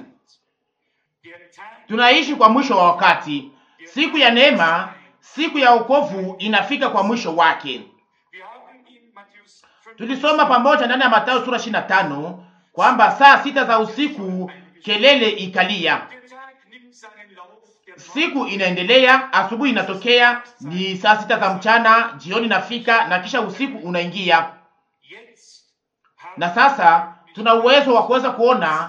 Speaker 1: der Tag
Speaker 2: Tunaishi kwa mwisho wa wakati, siku ya neema, siku ya wokovu inafika kwa mwisho wake.
Speaker 1: Wir haben in Matthäus 5
Speaker 2: Tulisoma pamoja ndani ya Mathayo sura 25 kwamba saa sita za usiku kelele ikalia.
Speaker 1: Der Tag nimmt seinen Lauf, der
Speaker 2: Siku inaendelea, asubuhi inatokea, ni saa sita za mchana, jioni inafika na kisha usiku unaingia.
Speaker 1: jetzt haben
Speaker 2: Na sasa tuna uwezo wa kuweza kuona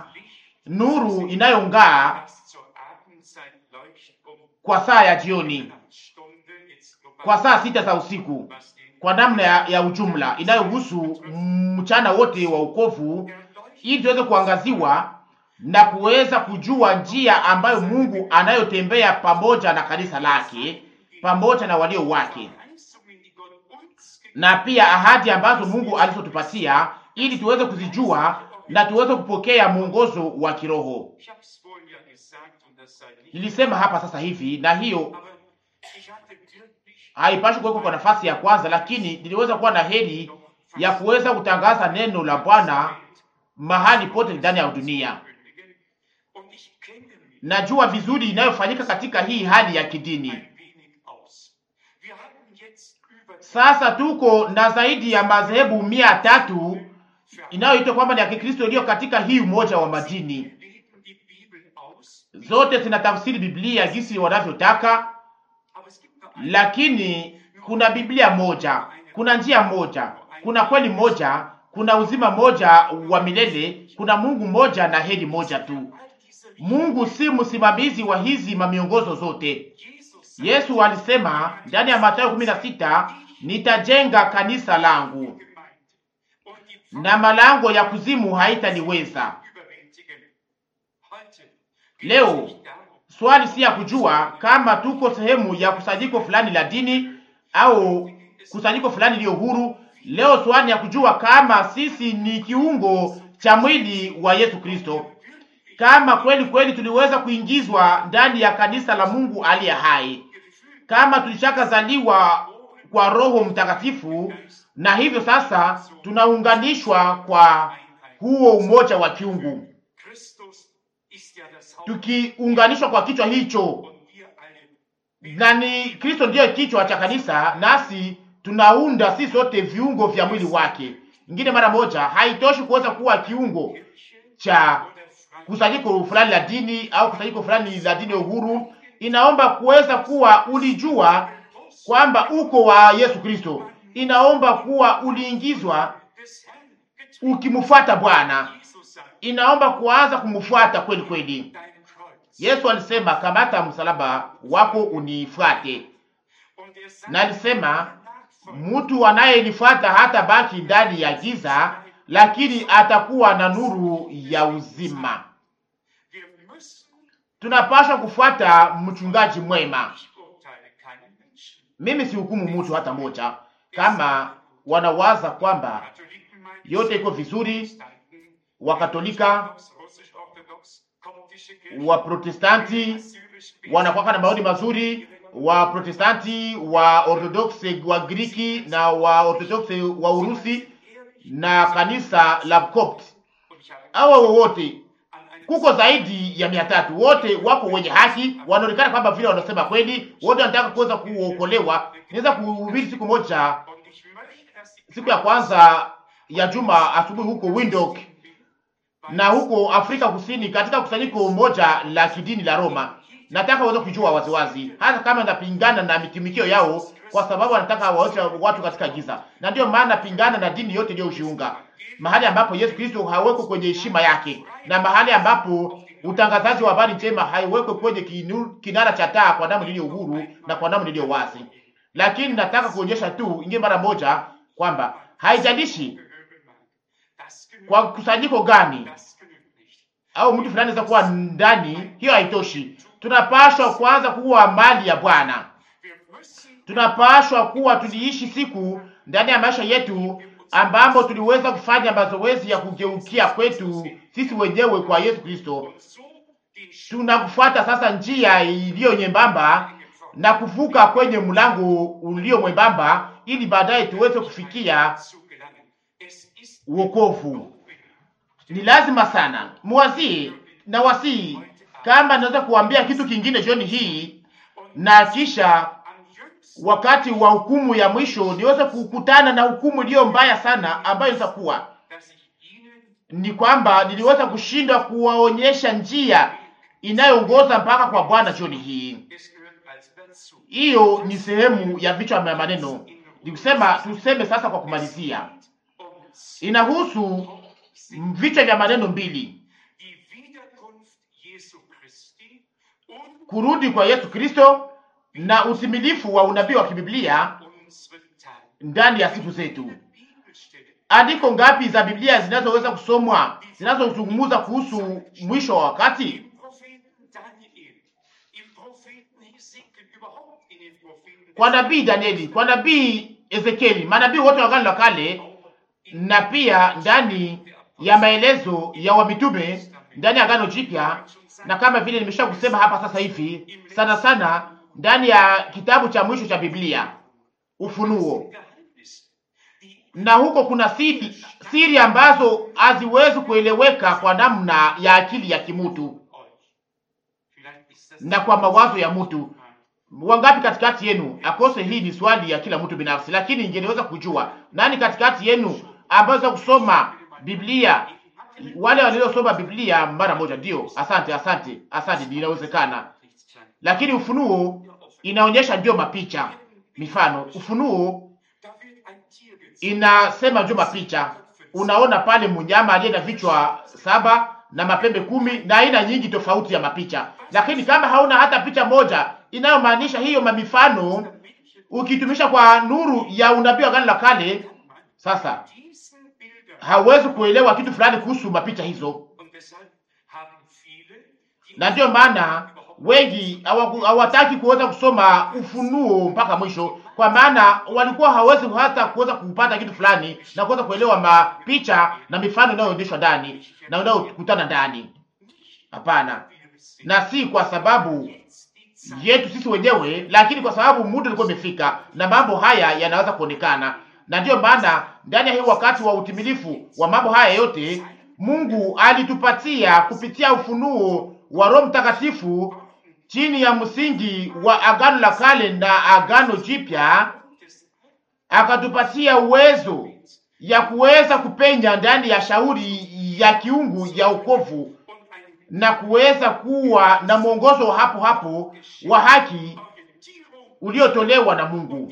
Speaker 2: nuru inayong'aa
Speaker 1: das zur Abendzeit leuchtet um
Speaker 2: kwa saa ya jioni,
Speaker 1: Mitternachtsstunde jetzt global,
Speaker 2: kwa saa sita za usiku,
Speaker 1: was den
Speaker 2: kwa namna ya, ya ujumla inayohusu mchana wote wa ukovu, ili tuweze kuangaziwa na kuweza kujua njia ambayo Mungu anayotembea pamoja na kanisa lake pamoja na walio wake.
Speaker 1: Verheißungen, die Gott uns gegeben
Speaker 2: na pia ahadi ambazo Mungu alizotupatia ili tuweze kuzijua na tuweze kupokea mwongozo wa kiroho.
Speaker 1: Ich habe es vorhin ja gesagt und das sei nicht,
Speaker 2: Nilisema hapa sasa hivi, na hiyo
Speaker 1: aber ich hatte wirklich
Speaker 2: haipashi kuwekwa kwa nafasi ya kwanza, lakini niliweza kuwa na heri ya kuweza kutangaza neno la Bwana mahali pote ndani ya dunia.
Speaker 1: kündigen und ich kenne mich
Speaker 2: Najua vizuri inayofanyika katika hii hali ya kidini.
Speaker 1: ein wenig aus. Wir haben jetzt über
Speaker 2: Sasa tuko na zaidi ya madhehebu mia tatu inayoitwa kwamba ni ya Kikristo iliyo katika hii umoja wa madini.
Speaker 1: legen die Bibel aus,
Speaker 2: zote zinatafsiri Biblia jinsi wanavyotaka,
Speaker 1: aber es gibt nur eine
Speaker 2: lakini kuna Biblia moja, kuna njia moja, kuna kweli moja, kuna uzima moja wa milele, kuna Mungu moja na heri moja tu.
Speaker 1: all diese
Speaker 2: Mungu si msimamizi wa hizi mamiongozo zote.
Speaker 1: Jesus
Speaker 2: Yesu alisema ndani ya Mathayo 16, nitajenga kanisa langu
Speaker 1: Gemeinde und die
Speaker 2: na malango ya kuzimu haitaliweza.
Speaker 1: überwältigen. Heute
Speaker 2: Leo
Speaker 1: geht es nicht darum,
Speaker 2: swali si ya kujua kama tuko sehemu ya kusanyiko fulani la dini au kusanyiko fulani iliyo huru. Leo swali ya kujua kama sisi ni kiungo cha mwili wa Yesu Kristo, kama kweli kweli tuliweza kuingizwa ndani ya kanisa la Mungu aliye hai, kama tulishakazaliwa kwa Roho Mtakatifu, na hivyo sasa tunaunganishwa kwa huo umoja wa kiungu,
Speaker 1: Christus ist ja das Haupt
Speaker 2: tukiunganishwa kwa kichwa hicho
Speaker 1: und wir alle
Speaker 2: na ni Kristo ndiyo kichwa cha kanisa, nasi tunaunda si sote viungo vya mwili wake. Ingine mara moja, haitoshi kuweza kuwa kiungo
Speaker 1: Kirche
Speaker 2: cha
Speaker 1: oder Freie
Speaker 2: kusanyiko fulani la dini au kusanyiko fulani la dini ya uhuru. Inaomba kuweza kuwa ulijua kwamba uko wa Yesu Kristo, inaomba kuwa uliingizwa
Speaker 1: des Herrn getrieben.
Speaker 2: ukimfuata Bwana,
Speaker 1: Jesus sagt,
Speaker 2: inaomba kuanza kumfuata kweli kweli.
Speaker 1: dein Kreuz.
Speaker 2: Yesu alisema, kamata msalaba wako unifuate,
Speaker 1: Und er sagt,
Speaker 2: na alisema
Speaker 1: Nachfolger
Speaker 2: mtu anayenifuata hata baki ndani ya giza, lakini atakuwa na nuru ya uzima.
Speaker 1: Wir müssen,
Speaker 2: Tunapaswa kufuata mchungaji mwema.
Speaker 1: ich urteile keinen Menschen.
Speaker 2: Mimi sihukumu mtu hata moja. Kama wanawaza kwamba
Speaker 1: Katholiken meinen,
Speaker 2: yote iko vizuri,
Speaker 1: Protestanten,
Speaker 2: Wakatolika
Speaker 1: Orthodox, Russisch-Orthodox, kommt
Speaker 2: Waprotestanti wanakuwa na maoni mazuri, Waprotestanti wa Orthodoksi wa Griki na wa Orthodoksi wa Urusi na kanisa la Copt. Hawa wote kuko zaidi ya mia tatu, wote wako wenye haki, wanaonekana kwamba vile wanasema kweli, wote wanataka kuweza kuokolewa. Niweza kuhubiri siku moja, siku ya kwanza ya juma asubuhi huko Windhoek na huko Afrika Kusini, katika kusanyiko moja la kidini la Roma. Nataka waweze kujua waziwazi, hata kama napingana na mitumikio yao, kwa sababu wanataka waoche watu katika giza, na ndio maana napingana na dini yote iliyoshiunga mahali ambapo Yesu Kristo hawekwe kwenye heshima yake, na mahali ambapo utangazaji wa habari njema haiwekwe kwenye kinu, kinara cha taa kwa damu iliyo uhuru na kwa damu iliyo wazi. Lakini nataka kuonyesha tu ingie mara moja kwamba haijalishi kwa kusanyiko gani au mtu fulani za kuwa ndani, hiyo haitoshi. Tunapashwa kwanza kuwa mali ya Bwana. Tunapashwa kuwa tuliishi siku ndani ya maisha yetu ambamo tuliweza kufanya mazoezi ya kugeukia kwetu sisi wenyewe kwa Yesu Kristo. Tunakufuata sasa njia iliyo nyembamba na kuvuka kwenye mlango ulio mwembamba, ili baadaye tuweze kufikia wokovu. Ni lazima sana muwazie na wasii, kama naweza kuambia kitu kingine jioni hii, na kisha wakati wa hukumu ya mwisho niweze kukutana na hukumu iliyo mbaya sana ambayo inaweza kuwa ni kwamba niliweza kushindwa kuwaonyesha njia inayoongoza mpaka kwa Bwana jioni hii. Hiyo ni sehemu ya vichwa vya maneno, nikusema tuseme sasa. Kwa kumalizia, inahusu vichwa vya maneno mbili: kurudi kwa Yesu Kristo na utimilifu wa unabii wa kibiblia ndani ya siku zetu. Andiko ngapi za Biblia zinazoweza kusomwa zinazozungumza kuhusu mwisho wa wakati? Kwa nabii Danieli, kwa nabii Ezekieli, manabii wote wa Agano la Kale, na pia ndani ya maelezo ya wamitume ndani ya Agano Jipya, na kama vile nimesha kusema hapa sasa hivi, sana sana ndani ya kitabu cha mwisho cha Biblia Ufunuo, na huko kuna siri, siri ambazo haziwezi kueleweka kwa namna ya akili ya kimutu na kwa mawazo ya mtu. Wangapi katikati yenu akose? Hii ni swali ya kila mtu binafsi, lakini ingeweza kujua nani katikati yenu ambazo kusoma Biblia, wale waliosoma Biblia mara moja. Ndio, asante, asante, asante, inawezekana lakini Ufunuo inaonyesha ndio mapicha, mifano. Ufunuo inasema ndio mapicha. Unaona pale mnyama aliye na vichwa saba na mapembe kumi na aina nyingi tofauti ya mapicha, lakini kama hauna hata picha moja inayomaanisha hiyo mamifano, ukitumisha kwa nuru ya unabii wa Agano la Kale, sasa hauwezi kuelewa kitu fulani kuhusu mapicha hizo, na ndiyo maana wengi hawataki kuweza kusoma Ufunuo mpaka mwisho, kwa maana walikuwa hawezi hata kuweza kupata kitu fulani na kuweza kuelewa mapicha na mifano inayoendeshwa ndani na unayokutana ndani. Hapana, na si kwa sababu yetu sisi wenyewe, lakini kwa sababu muda ulikuwa umefika na mambo haya yanaweza kuonekana, na ndiyo maana ndani ya hii wakati wa utimilifu wa mambo haya yote Mungu alitupatia kupitia ufunuo wa Roho Mtakatifu chini ya msingi wa Agano la Kale na Agano Jipya, akatupatia uwezo ya kuweza kupenya ndani ya shauri ya kiungu ya ukovu na kuweza kuwa na mwongozo hapo hapo wa haki uliotolewa na Mungu,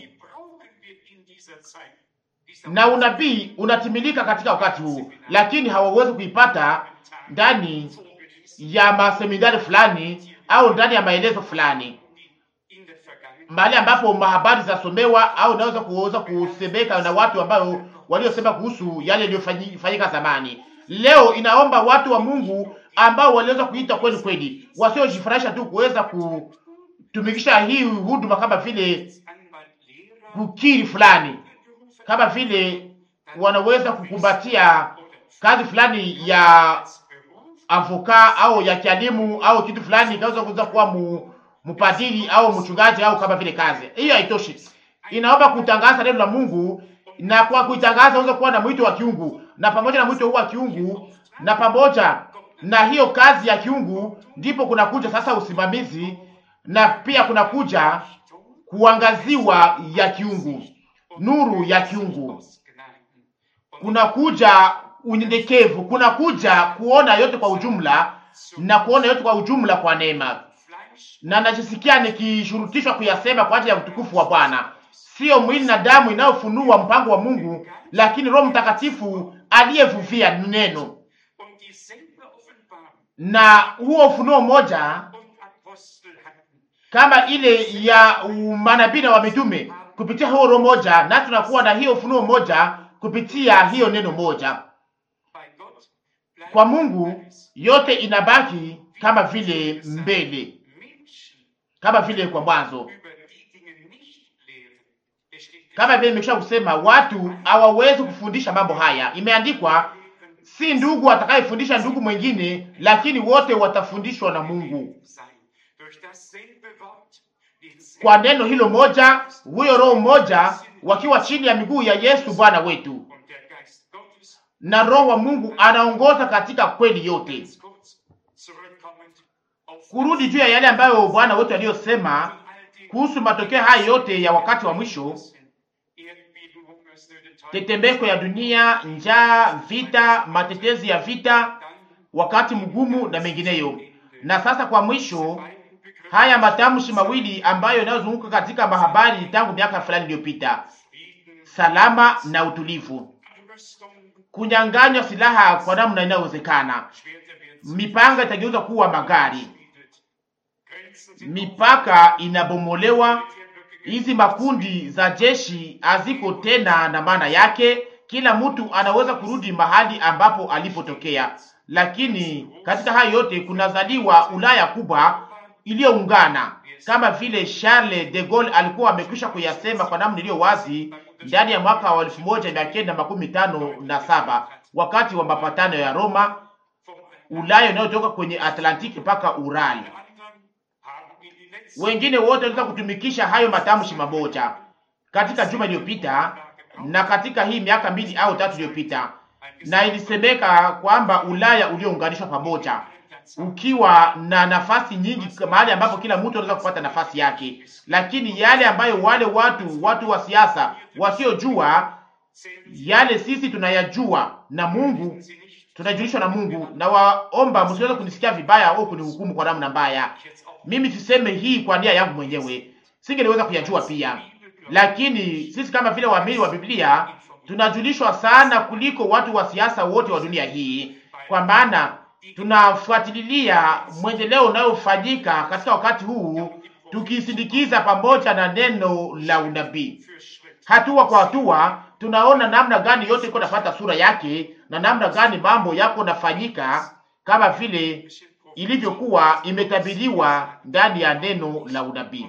Speaker 2: na unabii unatimilika katika wakati huu, lakini hawawezi kuipata ndani ya maseminari fulani au ndani ya maelezo fulani, mahali ambapo mahabari zasomewa au naweza kuweza kusemeka na watu ambao waliosema kuhusu yale yaliyofanyika zamani. Leo inaomba watu wa Mungu ambao waliweza kuita kweli kweli, wasiojifurahisha tu kuweza kutumikisha hii huduma kama vile kukiri fulani, kama vile wanaweza kukumbatia kazi fulani ya avoka au ya kialimu au kitu fulani, inaweza kuweza kuwa mu, mpadiri au mchungaji au kama vile kazi hiyo. Haitoshi, inaomba kutangaza neno la Mungu, na kwa kuitangaza unaweza kuwa na mwito wa kiungu, na pamoja na mwito huu wa kiungu na pamoja na hiyo kazi ya kiungu, ndipo kunakuja sasa usimamizi na pia kunakuja kuangaziwa ya kiungu, nuru ya kiungu, kunakuja unyenyekevu, kunakuja kuona yote kwa ujumla na kuona yote kwa ujumla kwa neema, na najisikia nikishurutishwa kuyasema kwa ajili ya utukufu wa Bwana. Sio mwili na damu inayofunua mpango wa Mungu, lakini Roho Mtakatifu aliyevuvia neno na huo ufunuo mmoja kama ile ya manabii na wa mitume kupitia huo roho moja, na tunakuwa na hiyo ufunuo moja kupitia hiyo neno moja. Kwa Mungu yote inabaki kama vile mbele, kama vile kwa mwanzo, kama vile nimekwisha kusema, watu hawawezi kufundisha mambo haya. Imeandikwa, si ndugu atakayefundisha ndugu mwingine, lakini wote watafundishwa na Mungu kwa neno hilo moja, huyo roho mmoja, wakiwa chini ya miguu ya Yesu Bwana wetu, na roho wa Mungu anaongoza katika kweli yote. Kurudi juu ya yale ambayo Bwana wetu aliyosema kuhusu matokeo haya yote ya wakati wa mwisho, tetemeko ya dunia, njaa, vita, matetezi ya vita, wakati mgumu na mengineyo. Na sasa kwa mwisho haya matamshi mawili ambayo yanayozunguka katika mahabari tangu miaka fulani iliyopita: salama na utulivu, kunyang'anywa silaha kwa namna inayowezekana, mipanga itageuza kuwa magari, mipaka inabomolewa, hizi makundi za jeshi haziko tena na maana yake. Kila mtu anaweza kurudi mahali ambapo alipotokea, lakini katika hayo yote kunazaliwa Ulaya kubwa iliyoungana kama vile Charles de Gaulle alikuwa amekwisha kuyasema kwa namna iliyo wazi ndani ya mwaka wa elfu moja mia kenda makumi tano na saba wakati wa mapatano ya Roma, Ulaya inayotoka kwenye Atlantiki mpaka Urali. Wengine wote waliweza kutumikisha hayo matamshi mamoja katika juma iliyopita na katika hii miaka mbili au tatu iliyopita, na ilisemeka kwamba Ulaya uliounganishwa pamoja ukiwa na nafasi nyingi mahali ambapo kila mtu anaweza kupata nafasi yake, lakini yale ambayo wale watu watu wa siasa wasiojua yale sisi tunayajua, na Mungu tunajulishwa na Mungu. Na waomba msiweze kunisikia vibaya au kunihukumu kwa namna mbaya. Mimi siseme hii kwa nia yangu mwenyewe, singeliweza kuyajua pia, lakini sisi kama vile waamini wa Biblia tunajulishwa sana kuliko watu wa siasa wote wa dunia hii, kwa maana tunafuatilia mwendeleo unayofanyika katika wakati huu, tukisindikiza pamoja na neno la unabii. Hatua kwa hatua, tunaona namna gani yote iko nafata sura yake na namna gani mambo yako nafanyika kama vile ilivyokuwa imetabiriwa ndani ya neno la unabii.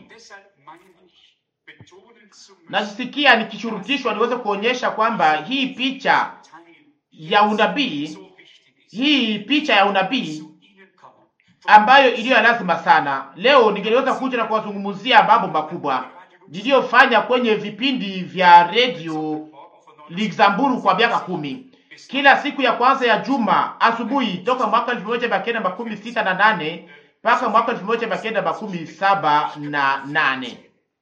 Speaker 2: Nasikia nikishurutishwa niweze kuonyesha kwamba hii picha ya unabii hii picha ya unabii ambayo iliyo lazima sana leo, ningeliweza kuja na kuwazungumzia mambo makubwa niliyofanya kwenye vipindi vya redio Luxembourg kwa miaka kumi, kila siku ya kwanza ya juma asubuhi, toka mwaka elfu moja mia kenda makumi sita na nane mpaka mwaka elfu moja mia kenda makumi saba na nane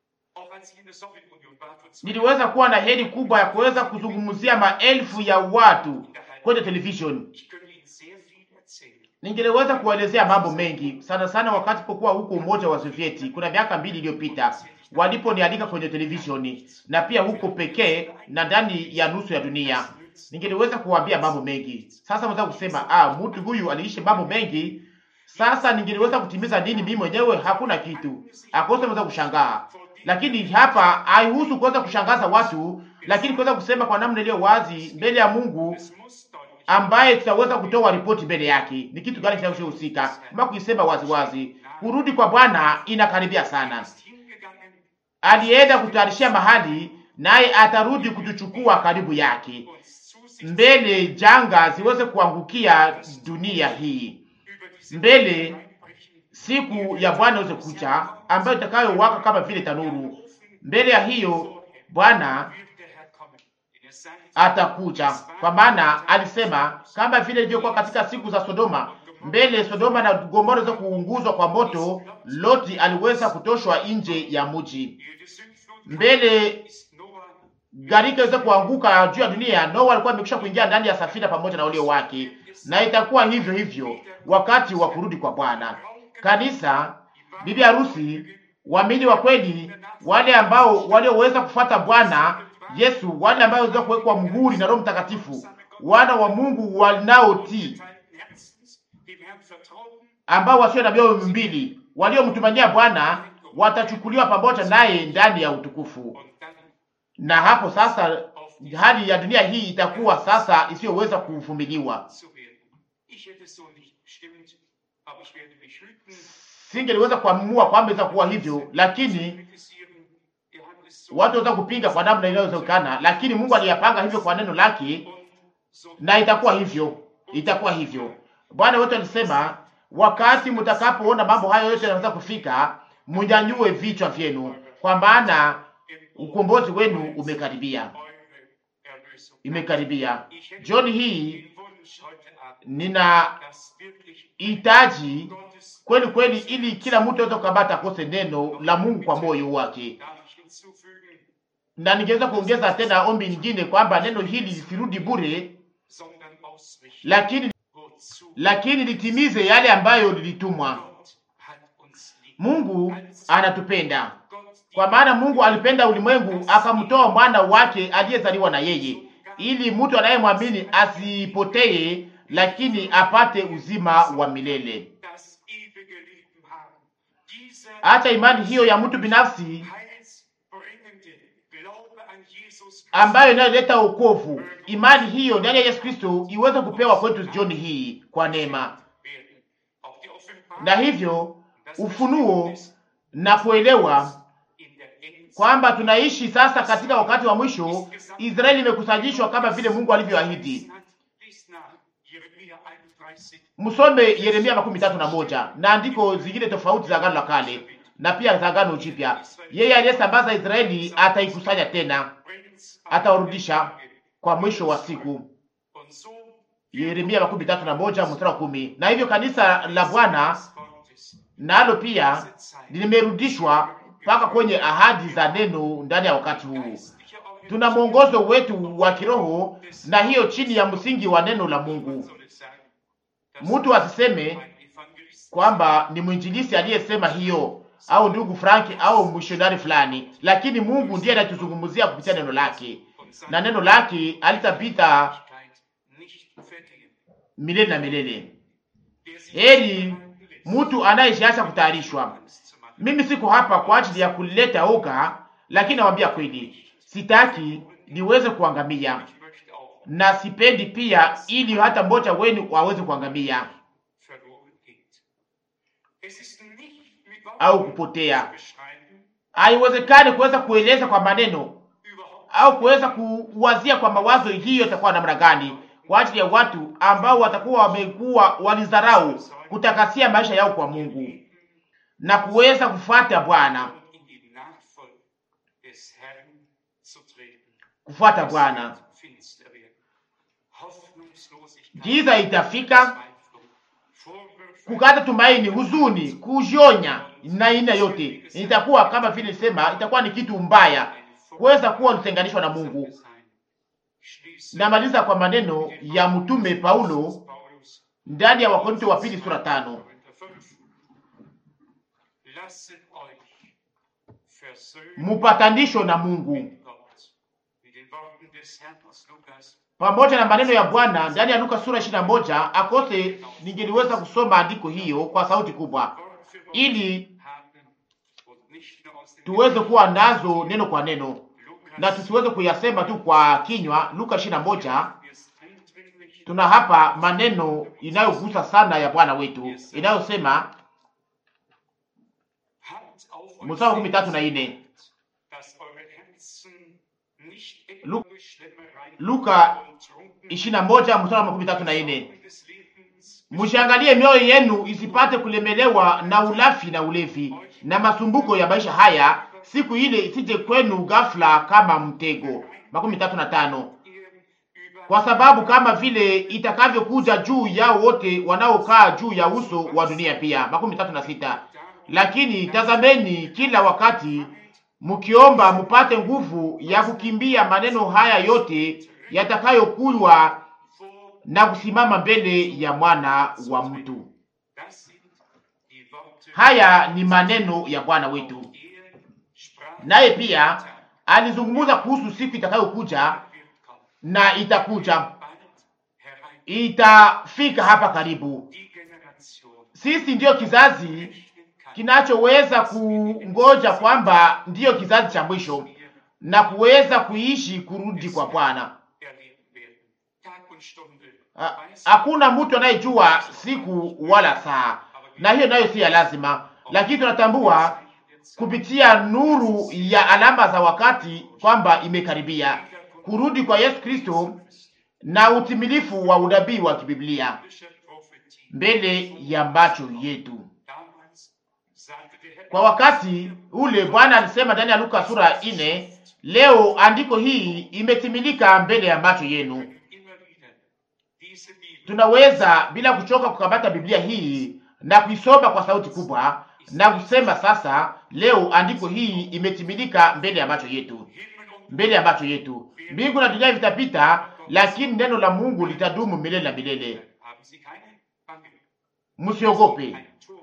Speaker 2: niliweza kuwa na heri kubwa ya kuweza kuzungumzia maelfu ya watu kwenye television ningeliweza kuwaelezea mambo mengi sana sana, wakati pokuwa huko Umoja wa Sovieti kuna miaka mbili iliyopita, waliponialika kwenye televisheni na pia huko pekee na ndani ya nusu ya dunia, ningeliweza kuwaambia mambo mengi. Sasa mweza kusema ah, mtu huyu aliishi mambo mengi. Sasa ningeliweza kutimiza nini mimi mwenyewe? Hakuna kitu akose, mweza kushangaa. Lakini hapa haihusu kuweza kushangaza watu, lakini kuweza kusema kwa namna iliyo wazi mbele ya Mungu ambaye tutaweza kutoa ripoti mbele yake, ni kitu gani kinachohusika kama kuisema waziwazi. Kurudi kwa Bwana inakaribia sana. Alienda kutayarishia mahali, naye atarudi kutuchukua karibu yake, mbele janga ziweze kuangukia dunia hii. mbele siku ya Bwana iweze kucha, ambayo itakayowaka kama vile tanuru. Mbele ya hiyo Bwana atakuja, kwa maana alisema kama vile ilivyokuwa katika siku za Sodoma. Mbele Sodoma na Gomora za kuunguzwa kwa moto, Loti aliweza kutoshwa nje ya mji. Mbele gharika iweze kuanguka juu ya dunia, Noa alikuwa amekwisha kuingia ndani ya safina pamoja na walio wake, na itakuwa hivyo hivyo wakati wa kurudi kwa Bwana. Kanisa, bibi harusi, waamini wa kweli, wale ambao walioweza kufuata Bwana Yesu, wale ambao waweza kuwekwa muhuri na Roho Mtakatifu, wana wa Mungu wanaotii, ambao wasio na mioyo mbili, waliomtumania Bwana watachukuliwa pamoja naye ndani ya utukufu. Na hapo sasa hali ya dunia hii itakuwa sasa isiyoweza kuvumiliwa. Singeliweza kuamua kwamba iweza kuwa hivyo, lakini watu waweza kupinga kwa namna inayowezekana, lakini Mungu aliyapanga hivyo kwa neno lake, na itakuwa hivyo, itakuwa hivyo. Bwana wetu alisema, wakati mtakapoona mambo hayo yote yanaweza kufika, mnyanyue vichwa vyenu, kwa maana ukombozi wenu umekaribia, imekaribia. Jioni hii nina hitaji kweli kweli, ili kila mtu aweze kukabata kose neno la Mungu kwa moyo wake, na ningeweza kuongeza tena ombi nyingine kwamba neno hili lisirudi bure, lakini lakini litimize yale ambayo lilitumwa. Mungu anatupenda kwa maana Mungu alipenda ulimwengu akamtoa mwana wake aliyezaliwa na yeye, ili mtu anayemwamini asipotee, lakini apate uzima wa milele. Hata imani hiyo ya mtu binafsi ambayo inayoleta wokovu, imani hiyo ndani ya Yesu Kristo iweze kupewa kwetu jioni hii kwa neema, na hivyo ufunuo na kuelewa kwamba tunaishi sasa katika wakati wa mwisho. Israeli imekusanyishwa kama vile Mungu alivyoahidi. Msome Yeremia makumi tatu na moja na andiko zingine tofauti za Agano la Kale na pia za Agano Jipya. Yeye aliyesambaza Israeli ataikusanya tena, atawarudisha kwa mwisho wa siku. Yeremia makumi tatu na moja mstari wa kumi. Na hivyo kanisa la Bwana nalo pia limerudishwa mpaka kwenye ahadi za neno ndani ya wakati huu. Tuna mwongozo wetu wa kiroho, na hiyo chini ya msingi wa neno la Mungu. Mtu asiseme kwamba ni mwinjilisi aliyesema hiyo au ndugu Frank au mishonari fulani, lakini Mungu ndiye anatuzungumzia kupitia neno lake, na neno lake alitapita milele na milele. Heri mtu anayeshaanza kutayarishwa. Mimi siko hapa kwa ajili ya kuleta oga, lakini nawaambia kweli, sitaki niweze kuangamia, na sipendi pia ili hata mmoja wenu waweze kuangamia au kupotea. Haiwezekani kuweza kueleza kwa maneno au kuweza kuwazia kwa mawazo hiyo itakuwa namna gani kwa ajili ya watu ambao watakuwa wamekuwa walidharau kutakasia maisha yao kwa Mungu na kuweza kufuata Bwana, kufuata Bwana. Giza itafika, kukata tumaini, huzuni, kujionya na aina yote itakuwa kama vile sema, itakuwa ni kitu mbaya kuweza kuwa kutenganishwa na Mungu. Namaliza kwa maneno ya mtume Paulo ndani ya Wakorintho wa pili sura tano mupatanisho na Mungu pamoja na maneno ya Bwana ndani ya Luka sura ishirini na moja akose ningeliweza kusoma andiko hiyo kwa sauti kubwa ili tuweze kuwa nazo neno kwa neno na tusiweze kuyasema tu kwa kinywa. Luka ishirini na moja tuna hapa maneno inayogusa sana ya Bwana wetu inayosema mstari wa kumi tatu na ine Luka ishirini na moja mstari wa makumi tatu na ine Mshangalie mioyo yenu isipate kulemelewa na ulafi na ulevi na masumbuko ya maisha haya, siku ile isije kwenu ghafla kama mtego. makumi tatu na tano. Kwa sababu kama vile itakavyokuja juu yao wote wanaokaa juu ya uso wa dunia pia. makumi tatu na sita. Lakini tazameni kila wakati mkiomba mupate nguvu ya kukimbia maneno haya yote yatakayokuwa na kusimama mbele ya mwana wa mtu. Haya ni maneno ya Bwana wetu, naye pia alizungumza kuhusu siku itakayokuja na itakuja, itafika hapa karibu. Sisi ndiyo kizazi kinachoweza kungoja kwamba ndiyo kizazi cha mwisho na kuweza kuishi kurudi kwa Bwana. Hakuna mtu anayejua siku wala saa, na hiyo nayo si ya lazima, lakini tunatambua kupitia nuru ya alama za wakati kwamba imekaribia kurudi kwa Yesu Kristo na utimilifu wa unabii wa kibiblia mbele ya macho yetu. Kwa wakati ule Bwana alisema ndani ya Luka sura ine, leo andiko hii imetimilika mbele ya macho yenu. Tunaweza bila kuchoka kukamata Biblia hii na kuisoma kwa sauti kubwa na kusema sasa, leo andiko hii imetimilika mbele ya macho yetu, mbele ya macho yetu. Mbingu na dunia vitapita, lakini neno la Mungu litadumu milele na milele. Msiogope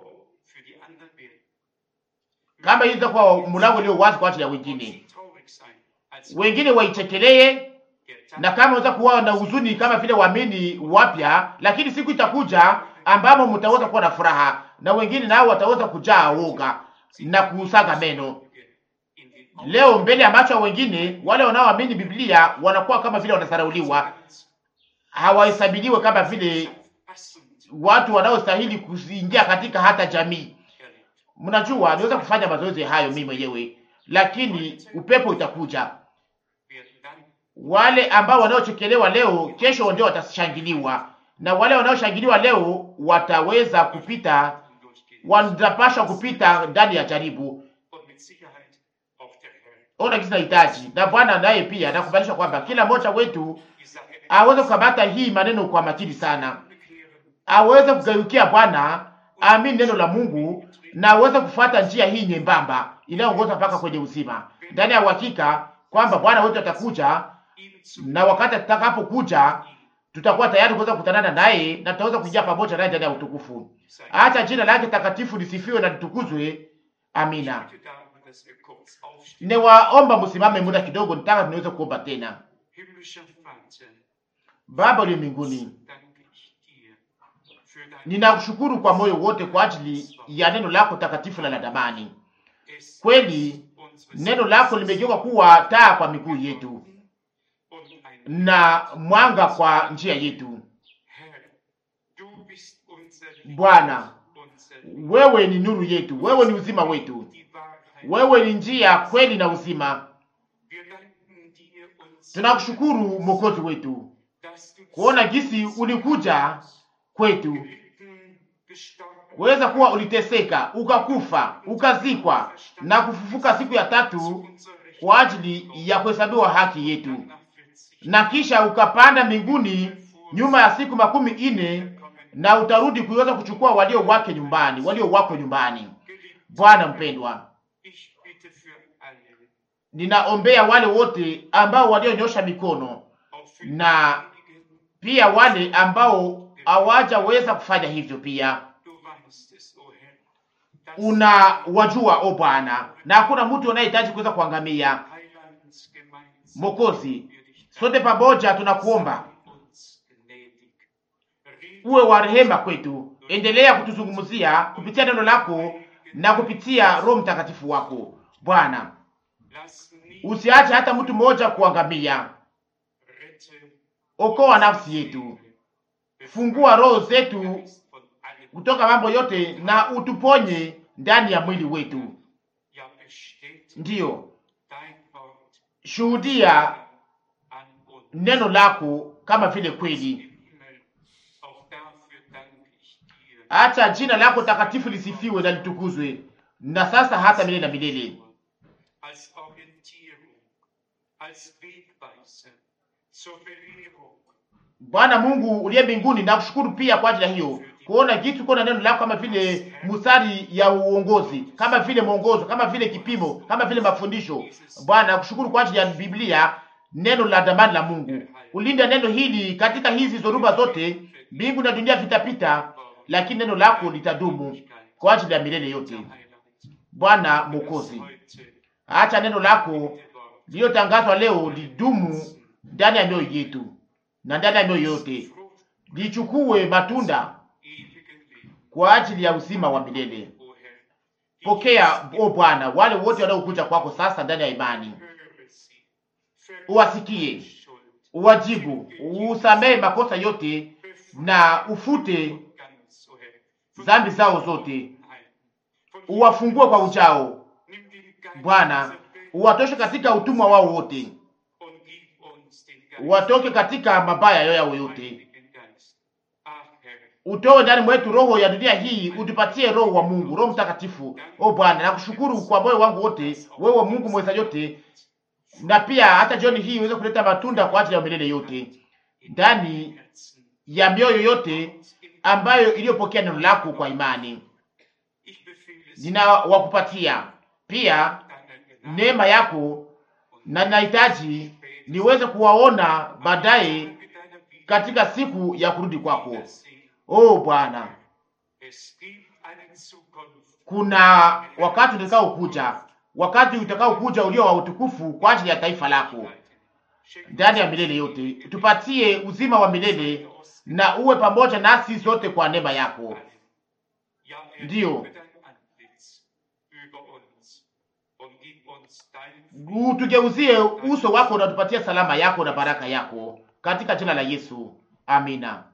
Speaker 2: kama hii itakuwa mlango ulio wazi kwa ajili ya wengine, wengine waichekelee, na kama unaweza kuwa na huzuni kama vile waamini wapya, lakini siku itakuja ambamo mtaweza kuwa na furaha, na wengine nao wataweza kujaa woga na kusaga meno. Leo mbele ya macho ya wengine, wale wanaoamini Biblia wanakuwa kama vile wanasarauliwa, hawahesabiliwe kama vile watu wanaostahili kuingia katika hata jamii. Mnajua, niweza kufanya mazoezi hayo mimi mwenyewe, lakini upepo itakuja. Wale ambao wanaochekelewa leo, kesho ndio watashangiliwa, na wale wanaoshangiliwa leo wataweza kupita, watapashwa kupita ndani ya jaribu. Ona kisi nahitaji na Bwana naye pia nakubalisha kwamba kila mmoja wetu aweze kukamata hii maneno kwa makini sana, aweze kugeukia Bwana, amini neno la Mungu na aweze kufuata njia hii nyembamba inayoongoza mpaka kwenye uzima, ndani ya uhakika kwamba Bwana wetu atakuja, na wakati atakapokuja tutakuwa tayari kuweza kukutanana naye na tutaweza kuingia pamoja naye ndani ya utukufu. Acha jina lake takatifu lisifiwe na litukuzwe. Amina. Niwaomba msimame muda kidogo, nitaka niweze kuomba tena. Baba uliye mbinguni, ninakushukuru kwa moyo wote kwa ajili ya neno lako takatifu na la damani. Kweli neno lako limegeuka kuwa taa kwa miguu yetu na mwanga kwa njia yetu. Bwana, wewe ni nuru yetu, wewe ni uzima wetu, wewe ni njia, kweli na uzima. Tunakushukuru Mwokozi wetu kuona gisi ulikuja kwetu, kuweza kuwa uliteseka, ukakufa, ukazikwa na kufufuka siku ya tatu kwa ajili ya kuhesabiwa haki yetu, na kisha ukapanda mbinguni nyuma ya siku makumi ine na utarudi kuweza kuchukua walio wake nyumbani, walio wako nyumbani. Bwana mpendwa, ninaombea wale wote ambao walionyosha mikono na pia wale ambao hawajaweza kufanya hivyo pia una wajua, o Bwana, na hakuna mtu anayehitaji kuweza kuangamia. Mokozi, sote pamoja tunakuomba uwe wa rehema kwetu, endelea kutuzungumzia kupitia neno lako na kupitia Roho Mtakatifu wako Bwana. Usiache hata mtu mmoja kuangamia. Okoa nafsi yetu, fungua roho zetu kutoka mambo yote, na utuponye ndani ya mwili wetu. Ndiyo, shuhudia neno lako kama vile kweli. Acha jina lako takatifu lisifiwe na litukuzwe, na sasa hata milele na milele.
Speaker 1: als Orientierung, als Wegweiser zur Belehrung.
Speaker 2: Bwana Mungu uliye mbinguni, nakushukuru pia kwa ajili ya hiyo kuona kitu kuona neno lako kama vile mstari ya uongozi, kama vile mwongozo, kama vile kipimo, kama vile mafundisho. Bwana nakushukuru kwa ajili ya Biblia, neno la damani la Mungu. Ulinda neno hili katika hizi zoruba zote, mbingu na dunia vitapita, lakini neno lako litadumu kwa ajili ya milele yote. Bwana Mwokozi, acha neno lako lililotangazwa leo lidumu ndani ya mioyo yetu na ndani ya mioyo yote, lichukue matunda kwa ajili ya uzima wa milele. Pokea o Bwana wale wote wanaokuja kwako sasa ndani ya imani, uwasikie, uwajibu, usamehe makosa yote na ufute dhambi zao zote, uwafungue kwa ujao Bwana, uwatoshe katika utumwa wao wote, uwatoke katika mabaya yao yote, utoe ndani mwetu roho ya dunia hii, utupatie roho wa Mungu, Roho Mtakatifu. O Bwana, nakushukuru kwa moyo wangu wote, wewe Mungu mweza yote, na pia hata jioni hii uweze kuleta matunda kwa ajili ya milele yote ndani ya mioyo yote ambayo iliyopokea neno lako kwa imani. Ninawakupatia pia neema yako, na ninahitaji niweze kuwaona baadaye katika siku ya kurudi kwako. Oh Bwana, kuna wakati utakao kuja, wakati utakao kuja ulio wa utukufu kwa ajili ya taifa lako ndani ya milele yote. Tupatie uzima wa milele na uwe pamoja nasi sote kwa neema yako. Ndiyo, utugeuzie uso wako na tupatie salama yako na baraka yako katika jina la Yesu, amina.